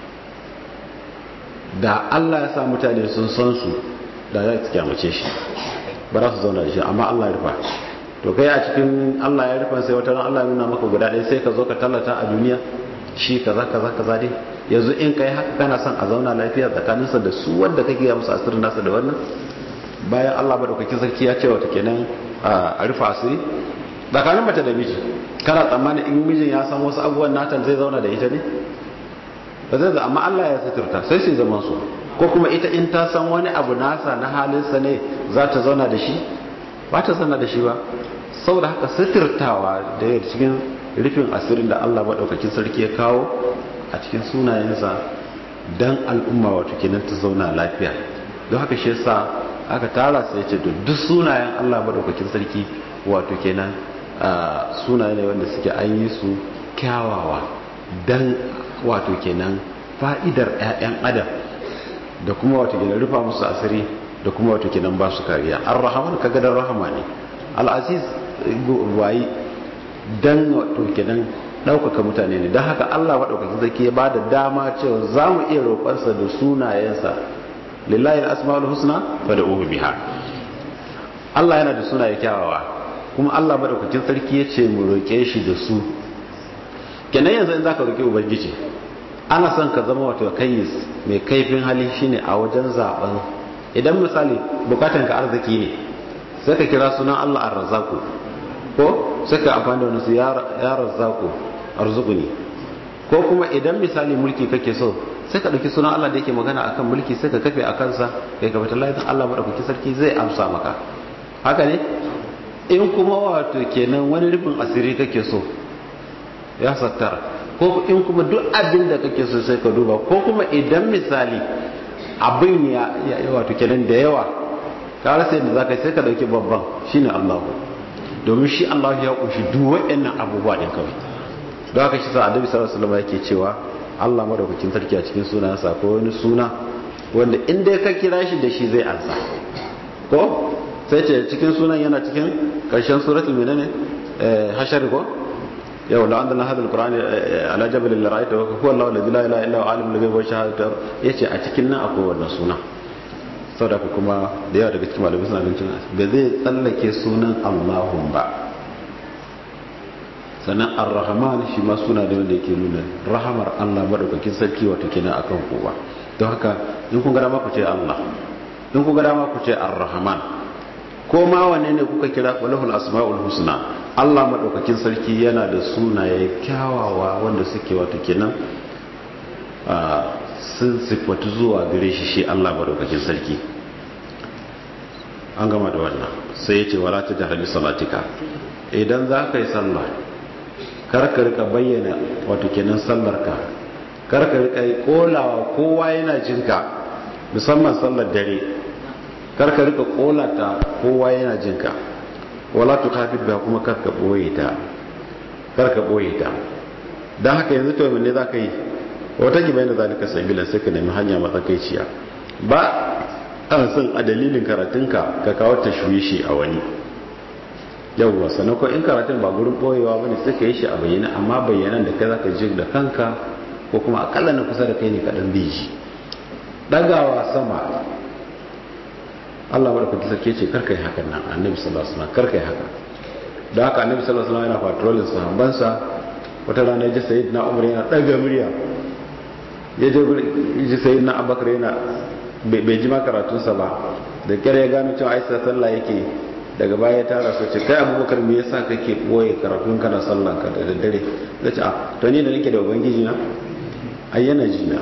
[SPEAKER 2] da Allah ya sa mutane sun san su da za su kyamace shi ba za su zauna da shi amma Allah ya rufa to kai a cikin Allah ya rufa sai wata ran Allah ya nuna maka guda ɗaya sai ka zo ka tallata a duniya shi kaza kaza kaza dai yanzu in kai haka kana son a zauna lafiya tsakaninsa da su wanda kake ya musu asirin nasa da wannan bayan Allah madaukakin sarki ya ce wata kenan a rufa asiri tsakanin mace da miji kana tsammanin in mijin ya san wasu abubuwan natan zai zauna da ita ne ba zai amma Allah ya suturta sai su zaman su ko kuma ita in ta san wani abu nasa na halinsa ne za ta zauna da shi ba ta zauna da shi ba saboda haka suturtawa da yadda cikin rufin asirin da Allah maɗaukakin sarki ya kawo a cikin sunayensa don al'umma wato kenan ta zauna lafiya don haka shi yasa aka tara sai ce duk sunayen Allah maɗaukakin sarki wato kenan sunaye ne wanda suke an yi su kyawawa don wato kenan fa'idar 'ya'yan adam da kuma wato kenan rufa musu asiri da kuma wato kenan ba su kariya ar-rahman kaga dan rahama ne al-aziz wayi dan wato kenan daukaka mutane ne dan haka Allah madaukakin zaki ya bada dama cewa zamu iya roƙonsa da sunayensa lillahi al-asmaul husna fad'uhu biha Allah yana da sunaye kyawawa kuma Allah madaukakin sarki ya ce mu roƙe shi da su kenan yanzu in zaka roƙi ubangiji ana son ka zama wato kayyis mai kaifin hali shine a wajen zaben idan misali bukatan ka arziki ne sai ka kira sunan Allah ar-razzaqu ko sai ka amfani da wani ya razzaqu arzuquni ko kuma idan misali mulki kake so sai ka dauki sunan Allah da yake magana akan mulki sai ka kafe akan sa kai ka fita lafiya Allah madaukaki sarki zai amsa maka haka ne in kuma wato kenan wani rufin asiri kake so ya sattara ko in kuma duk abin da kake so sai ka duba ko kuma idan misali abin ya wato kenan da yawa ka rasa yadda zaka sai ka dauki babban shine Allahu domin shi Allah ya kunshi duk waɗannan abubuwa din kawai don haka shi sa Annabi sallallahu alaihi wasallam yake cewa Allah madaukakin sarki a cikin sunansa ko wani suna wanda in dai ka kira shi da shi zai ansa ko sai ce cikin sunan yana cikin karshen suratul menene hashar ko yau la andana hadal qur'ani ala jabal la ra'ayta wa huwa allah la ilaha illa huwa alimul ghaibi wa shahadati yace a cikin nan akwai wannan suna saboda kuma da yawa daga cikin malamai suna ganin ba zai tsallake sunan allahun ba sannan ar-rahman shi ma suna da wanda yake nuna rahamar allah madaukakin sarki wato kenan akan kowa don haka in kun ga dama ku ce allah in kun ga dama ku ce ar-rahman ko ma wane ne kuka kira walahul asma'ul husna Allah madaukakin sarki yana da sunaye kyawawa wanda suke wato kenan sun sifatu zuwa gare shi shi Allah madaukakin sarki an gama da wannan sai ya ce wala ta jahar bi salatika idan za ka yi sallah karka rika bayyana wato kenan sallarka karka rika kolawa kowa yana jinka musamman sallar dare karka rika kolata kowa yana jinka wala tu kafid ba kuma karka boye ta karka boye ta dan haka yanzu to mene zaka yi wata ki bayan da zalika sabila sai ka nemi hanya matsakaiciya ba an san a dalilin karatunka ka kawo tashwishi a wani yawwa sannan ko in karatun ba gurin boyewa bane sai ka yi shi a bayyana amma bayyanan da kai zaka ji da kanka ko kuma akalla na kusa da kai ne kadan biji dagawa sama Allah madaukakin sarki ce karka yi hakan nan annabi sallallahu alaihi wasallam karka yi haka da haka annabi sallallahu alaihi wasallam yana patrolin sahabbansa wata rana ya ji sayyidina Umar yana daga murya ya je ji sayyidina Abubakar yana bai ji ma karatunsa ba da kyar ya gano cewa aisha sallah yake daga baya ya tara su ce kai abubakar me yasa kake boye karatun kana sallan ka da daddare zai ce a to ni da nake da ubangiji na ayyana jina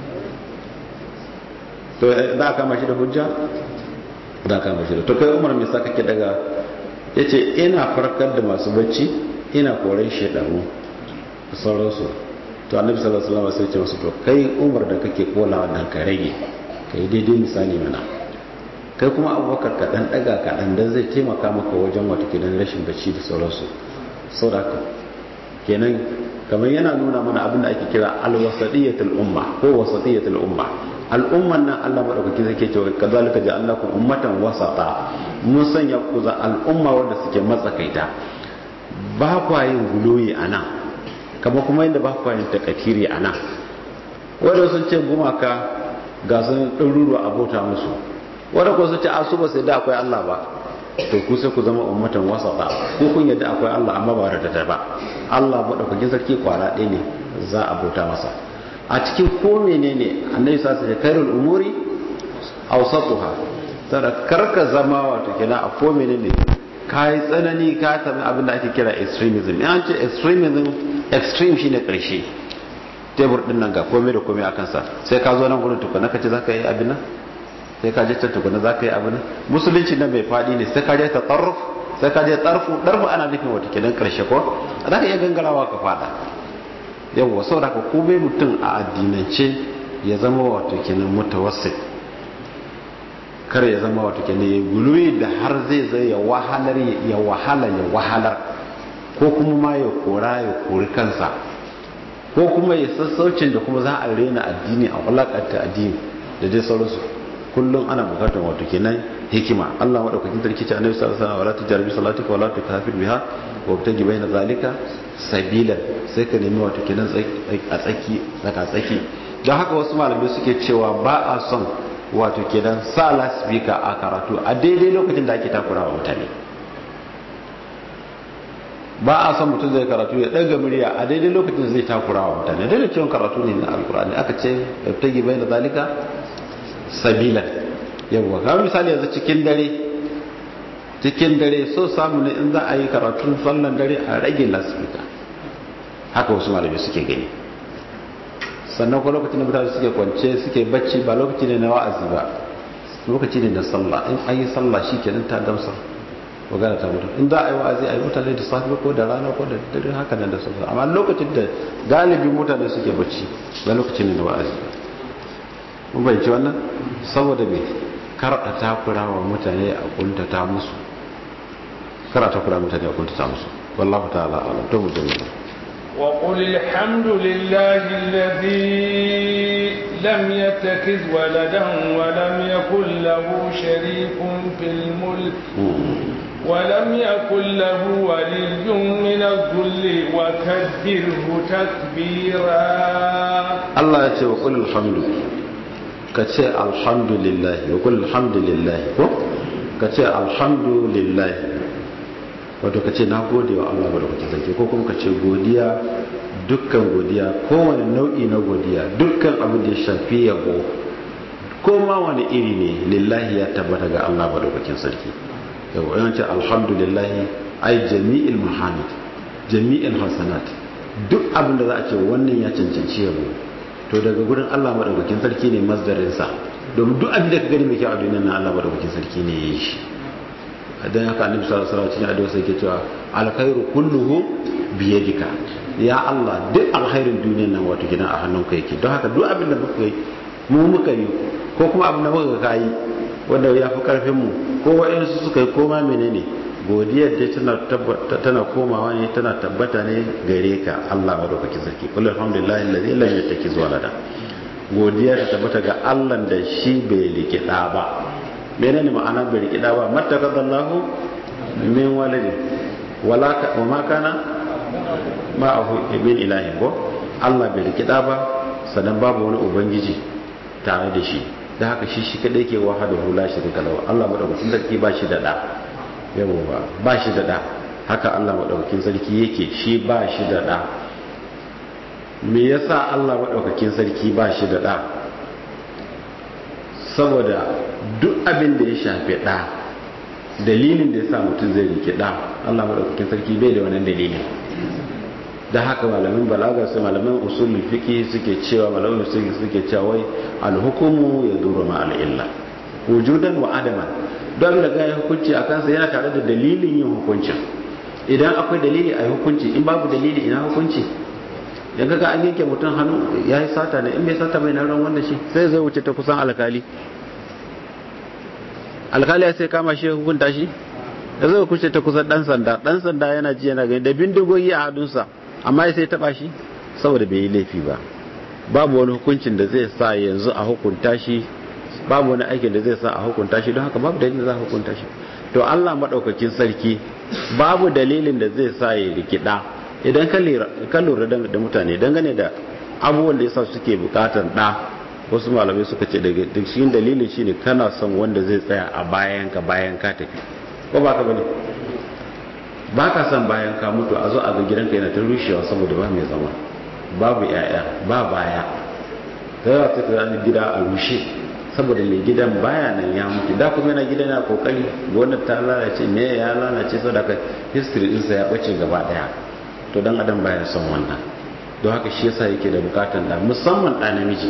[SPEAKER 2] to za a kama shi da hujja za a kama shi da to kai umar me yasa kake daga yace ina farkar da masu bacci ina koran shedanu da sauransu to annabi sallallahu alaihi wasallam sai ya ce masu to kai umar da kake kola wannan ka rage kai daidai misali mana kai kuma abubakar kaɗan ɗaga kaɗan don zai taimaka maka wajen wata kidan rashin bacci da sauransu sau da haka kenan kamar yana nuna mana abin da ake kira alwasadiyatul umma ko wasadiyatul umma al'umman nan Allah madaukaki zai ke cewa kazalika ja'alnakum ummatan wasata mun sanya ku za al'umma wanda suke matsakaita ba kwa yin guloyi anan kamar kuma yadda ba kwa yin takatiri anan wanda sun ce gumaka ga sun ɗaruruwa abota musu wadda ku su ce a su ba sai da akwai Allah ba to ku sai ku zama ummatan wasata ko kun yadda akwai Allah amma ba da ba Allah madaukakin sarki kwara ɗaya ne za a bauta masa a cikin ko menene annabi sa su ce khairul umuri awsatuha sada karka zama wato kenan a ko menene kai tsanani ka sami abin da ake kira extremism in an ce extremism extreme shine karshe tebur din nan ga komai da komai a kansa sai ka zo nan gurin tukuna ka ce za ka yi abin nan sai ka je can tukuna za ka yi abin nan musulunci nan bai faɗi ne sai ka je ta tsarruf sai ka je tsarfu ɗarfu ana nufin wata kenan ƙarshe ko za ka iya gangarawa ka faɗa yawwa saboda ka komai mutum a addinance ya zama wato kenan mutawassit kar ya zama wato kenan ya guluwi da har zai zai ya wahalar ya wahala ya wahalar ko kuma ma ya kora ya kori kansa ko kuma ya sassaucin da kuma za a rena addini a walakanta addini da dai sauransu kullum ana bukatar wato kenan hikima Allah madaukakin sarki ce annabi sallallahu alaihi wasallam wala tujarbi salatika wala tukafir biha wa btaji baina zalika sabilan sai ka nemi wato kenan a tsaki tsaka tsaki don haka wasu malamai suke cewa ba a son wato kenan sa lasbika a karatu a daidai lokacin da ake takurawa mutane ba a son mutum zai karatu ya ɗaga murya a daidai lokacin da zai takura wa mutane daidai cewa karatu ne na alkur'ani aka ce ta bai da zalika sabilan yawwa kamar misali yanzu cikin dare cikin dare so samu ne in za a yi karatun sallan dare a rage lasfika haka wasu malamai suke gani sannan ko lokacin da mutane suke kwance suke bacci ba lokaci ne na wa'azi ba lokaci ne na sallah in an yi sallah shi kenan ta gamsar magana ta mutu in za a yi wa'azi a yi mutane da safe ko da rana ko da dare haka nan da sauransu amma lokacin da galibin mutane suke bacci ba lokacin ne da wa'azi ba mun bayyance wannan saboda me karɗa takura wa mutane a kuntata musu karɗa takura mutane a kuntata musu wallahu ta'ala alam to mu jami'a
[SPEAKER 1] وقل الحمد لله الذي لم يتخذ ولدا ولم يكن له شريك في الملك ولم يكن له ولي من الذل وكبره تكبيرا
[SPEAKER 2] الله يتي وقل الحمد كتي الحمد لله وقل الحمد لله كتي الحمد لله wato ka ce na gode wa Allah ba da kuke sarki ko kuma ka ce godiya dukkan godiya kowane nau'i na godiya dukkan abin da ya shafi yabo ko ma wani iri ne lillahi ya tabbata ga Allah ba da kuke sarki yau yawanci alhamdulillah ai jami'il muhammad jami'il hasanat duk abin da za a ce wannan ya cancanci yabo to daga gurin Allah madaukakin sarki ne masdarinsa domin duk abin da ka gani mai kyau a duniyar nan Allah madaukakin sarki ne ya yi shi dan haka annabi sallallahu alaihi wasallam cikin addu'a sai ke cewa alkhairu kulluhu bi yadika ya Allah duk alkhairin duniyar nan wato gidan a hannunka yake don haka duk abin da muka yi mu muka yi ko kuma abin da muka ga yi wanda ya fi karfin mu ko wa'ansu suka yi koma menene godiyar dai tana tana komawa ne tana tabbata ne gare ka Allah madaukakin sarki kullu alhamdulillah allazi lam yattakiz walada godiya ta tabbata ga Allah da shi bai rike da ba menene ma'ana bai rike da ba mattakadallahu min waladi wala wa ma kana ma'ahu min ilahin ko Allah bai rike da ba sannan babu wani ubangiji tare da shi da haka shi shi kadai ke wahada hula shi da lahu Allah madaukakin sarki ba shi da da yawo ba ba shi da da haka Allah madaukakin sarki yake shi ba shi da da me yasa Allah madaukakin sarki ba shi da da saboda duk abin da ya shafi da dalilin da yasa mutum zai rike da Allah madaukakin sarki bai da wannan dalilin da haka malamin balaga su malamin usulul fiqi suke cewa malamin usulul suke cewa wai alhukumu yaduru ma al-illa wujudan wa adaman don da ga hukunci a kansa yana tare da dalilin yin hukuncin idan akwai dalili a hukunci in babu dalili ina hukunci dan kaga an yanke mutum hannu ya yi sata ne in bai sata bai nan ran wanda shi sai zai wuce ta kusan alkali alkali ya sai kama shi hukunta shi da zai kuce ta kusan dan sanda dan sanda yana ji yana gani da bindigogi a hadunsa amma ya sai taba shi saboda bai yi laifi ba babu wani hukuncin da zai sa yanzu a hukunta shi babu wani aikin da zai sa a hukunta shi don haka babu dalilin da za a hukunta shi to Allah madaukakin sarki babu dalilin da zai sa ya rikida idan ka lura da mutane dangane da abubuwan da yasa suke bukatar da wasu malamai suka ce daga cikin dalilin shine kana son wanda zai tsaya a bayan ka bayan ka tafi ko ba ka bane ba ka son bayan ka mutu a zo a ga gidanka yana ta rushewa saboda ba mai zama babu yaya ba baya ta yawa ta kira gida a rushe saboda mai gidan baya nan ya mutu da kuma yana gidan yana kokari gonar ta lalace me ya lalace saboda ka history ɗinsa ya ɓace gaba ɗaya to dan adam baya son wannan don haka shi yasa yake da bukatan da musamman ɗa namiji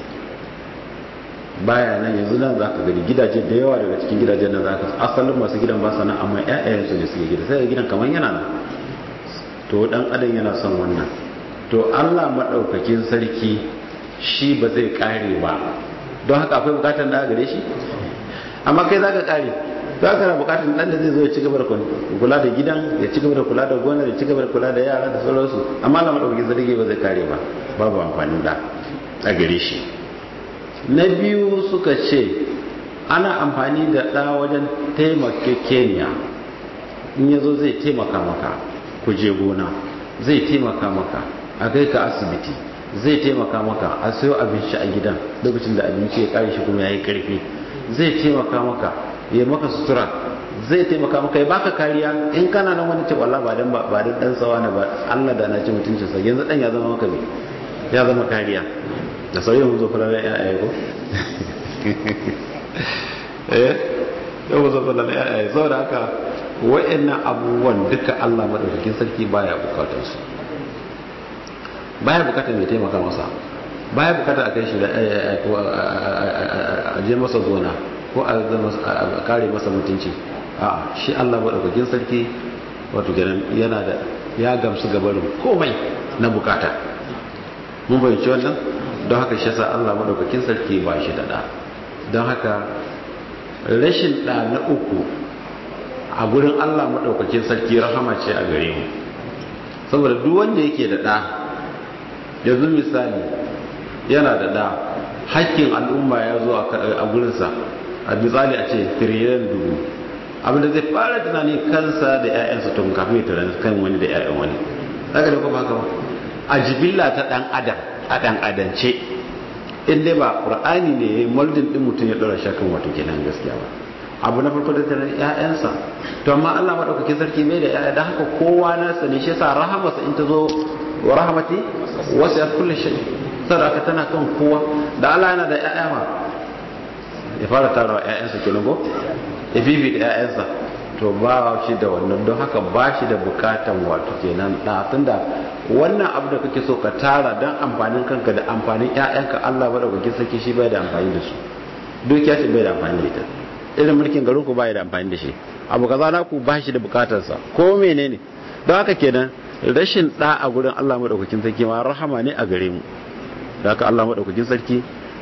[SPEAKER 2] baya nan yanzu nan za ka gani gidaje da yawa daga cikin gidajen nan za ka asalin masu gidan ba sana amma ƴaƴayensu ne suke gida sai gidan kamar yana nan to dan adam yana son wannan to Allah madaukakin sarki shi ba zai kare ba don haka akwai bukatar da gare shi amma kai zaka kare za ka na bukatar dan da zai zo ya ci gaba da kula da gidan ya ci gaba da kula da gonar ya ci gaba da kula da yara da sauransu amma Allah madaukakin sarki ba zai kare ba babu amfanin da a gare shi na biyu suka ce ana amfani da ɗa wajen taimakekeniya in ya zo zai taimaka maka ku je gona zai taimaka maka a kai ka asibiti zai taimaka maka a sayo abinci a gidan lokacin da abinci ya kare shi kuma ya yi karfi zai taimaka maka ya maka sutura zai taimaka maka ya baka kariya in kana nan wani ce wallah ba dan ba dan dan sawa ne ba Allah da na ci mutuncin sa yanzu dan ya zama maka ne ya zama kariya da sauyin mun zo kula da ya'ya ko eh da mun zo kula da ya'ya saboda haka wa'annan abubuwan duka Allah madaukakin sarki baya bukatar su baya bukatar mai taimaka masa baya bukatar a kai shi da a je masa zona ko a kare masa mutunci a shi Allah madaukakin sarki wato yana da ya gamsu gabarin komai na bukata mun bayyance wannan don haka shi yasa Allah madaukakin sarki ba shi da da don haka rashin ɗa na uku a gurin Allah maɗaukakin sarki rahama ce a gare mu saboda duk wanda yake da ɗa yanzu misali yana da ɗa hakkin al'umma ya zo a gurinsa a misali a ce tiriliyan dubu abinda zai fara tunani kansa da 'ya'yansa tun kafin ya tunani kan wani da 'ya'yan wani haka da kuma haka ba a jibilla ta ɗan adam a ɗan adance in dai ba ƙur'ani ne moldin ɗin mutum ya ɗora shakan wato kenan gaskiya ba abu na farko da tunanin 'ya'yansa to amma Allah maɗaukakin sarki mai da 'ya'ya don haka kowa nasa ne shi yasa rahamarsa in ta zo wa rahamati wasu ya kulle shi sadaka tana kan kowa da Allah yana da 'ya'ya ma ya fara tarawa 'ya'yansa kenan ko ya fifi da 'ya'yansa to ba shi da wannan don haka ba shi da bukatan wato kenan da tunda wannan abu da kake so ka tara don amfanin kanka da amfanin 'ya'yanka Allah ba da kuke saki shi bai da amfani da su dukiya ce bai da amfani da ita irin mulkin garin ku bai da amfani da shi abu kaza na ku ba shi da bukatarsa ko menene don haka kenan rashin da a gurin Allah madaukakin sarki ma rahama ne a gare mu da haka Allah madaukakin sarki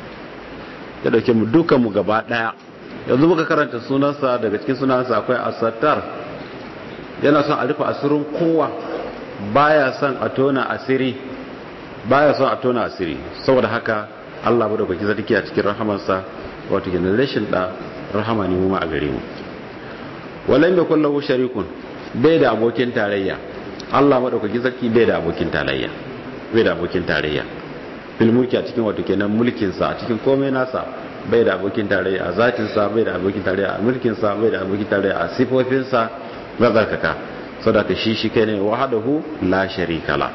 [SPEAKER 2] ya dauke mu dukan mu gaba daya yanzu muka karanta sunansa daga cikin sunansa akwai asattar yana son a rufe asirin kowa baya son a tona asiri baya son a tona asiri saboda haka Allah madaukakin sarki a cikin rahamarsa wato kenan rashin da rahama ne mu ma a gare mu walan yakul lahu sharikun bai da abokin tarayya Allah madaukakin sarki bai da abokin tarayya bai da abokin tarayya fil mulki a cikin wato kenan mulkin sa a cikin komai nasa bai da abokin tarayya a zatin sa bai da abokin tarayya a mulkin sa bai da abokin tarayya a sifofin sa mazarkaka sadaka shi shi kai ne wahdahu la sharika la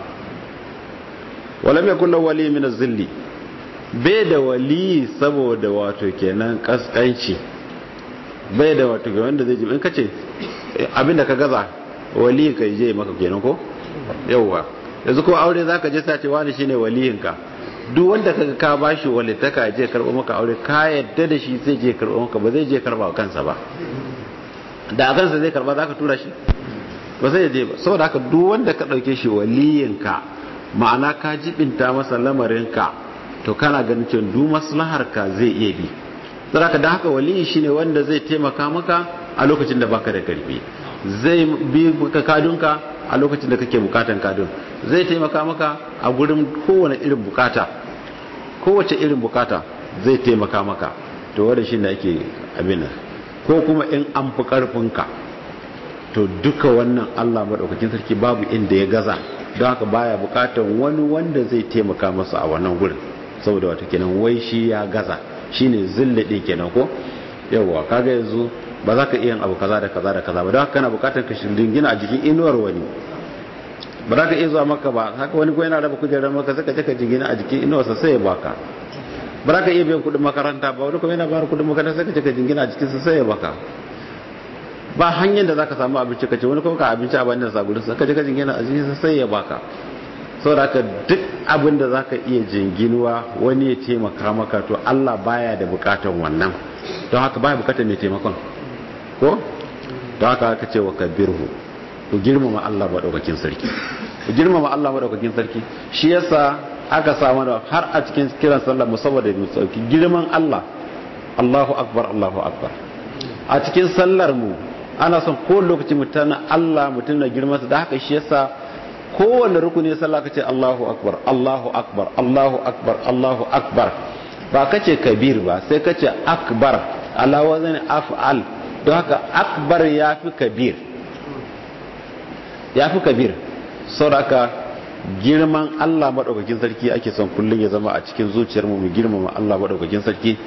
[SPEAKER 2] walam yakul lahu wali min az-zilli bai da wali saboda wato kenan kaskanci bai da wato ga wanda zai ji in kace abinda ka gaza wali ka je maka kenan ko yauwa yanzu ko aure zaka je sace wani shine waliyinka duk wanda kaga ka bashi walitaka je karbo maka aure ka yadda da shi zai je karbo maka ba zai je karba kansa ba da a kansa zai karba zaka tura shi ba sai je ba saboda haka duk wanda ka dauke shi waliyinka ma'ana ka jibinta masa lamarinka to kana ganin cewa duk maslahar ka zai iya bi saboda da haka waliyi shine wanda zai taimaka maka a lokacin da baka da karfi zai bi maka kadunka a lokacin da kake bukatan kadun zai taimaka maka a gurin kowane irin bukata kowace irin bukata zai taimaka maka to wanda shi ne ake abin ko kuma in an fi karfinka to duka wannan Allah madaukakin sarki babu inda ya gaza don haka baya bukatan wani wanda zai taimaka masa a wannan gurin saboda wata kenan wai shi ya gaza shine zillade kenan ko yawwa kaga yanzu ba za ka iya abu kaza da kaza da kaza ba don haka kana bukatar ka gina a jikin inuwar wani ba za ka iya zuwa maka ba haka wani ko yana raba kujerar maka sai ka je ka jingina a jikin inuwarsa sai ya baka ba za ka iya biyan kuɗin makaranta ba wani kuma yana bayar kuɗin makaranta sai ka je ka jingina a jikinsa sai ya baka ba hanyar da za ka samu abinci ka ce wani kuma ka abinci a bayan da sagurin sa ka je ka jingina a jikinsa sai ya baka saboda haka duk abin da za ka iya jinginuwa wani ya taimaka maka to Allah baya da bukatan wannan don haka baya bukatan mai taimakon ko don haka aka ce wa kabirhu ku girmama Allah maɗaukakin sarki ku girmama Allah maɗaukakin sarki shi yasa aka samu da har a cikin kiran sallar mu saboda mu sauki girman Allah Allahu akbar Allahu akbar a cikin sallar mu ana son ko lokaci mutum Allah mutum na girman sa da haka shi yasa kowanne rukuni sallah kace Allahu akbar Allahu akbar Allahu akbar Allahu akbar ba kace kabir ba sai kace akbar ala wazan af'al don haka akbar yafi kabir yafi kabir saboda girman Allah madaukakin sarki ake son kullun ya zama a cikin zuciyar mu mu girmama Allah madaukakin sarki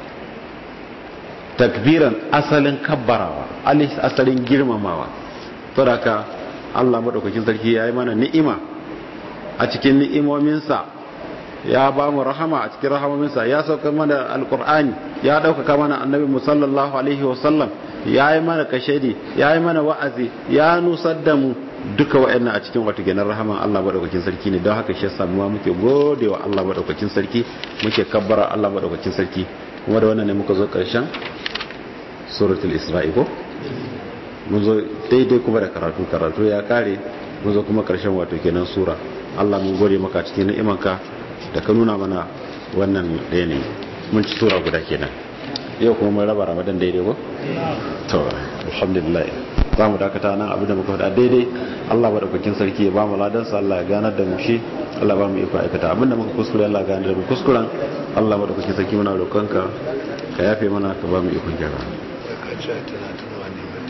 [SPEAKER 2] takbiran asalin kabbarawa asalin girmamawa saboda Allah madaukakin sarki ya yi mana ni'ima a cikin ni'imominsa ya ba mu rahama a cikin rahamominsa ya sauka mana alkur'ani ya ɗaukaka mana annabi musallallahu alaihi wasallam ya yi mana kashedi ya yi mana wa'azi ya nusar da mu duka wa'annan a cikin wata ganin rahaman Allah madaukakin sarki ne don haka shi yasa mu muke gode wa Allah madaukakin sarki muke kabbara Allah madaukakin sarki kuma da wannan ne muka zo karshen suratul isra'i ko mun zo daidai kuma da karatu karatu ya kare mun zo kuma karshen wato kenan sura Allah mun gode maka cikin ni'imanka da ka nuna mana wannan ɗaya ne mun ci sura guda kenan yau kuma mun raba ramadan daidai ko to alhamdulillah za mu dakata nan abin da muka faɗa daidai Allah madaukakin sarki ya ba mu ladan sa Allah ya ganar da mu shi Allah ba mu iko aikata abin da muka kuskure Allah ya ganar da mu kuskuren Allah madaukakin sarki muna roƙonka ka yafe mana ka ba mu iko gyara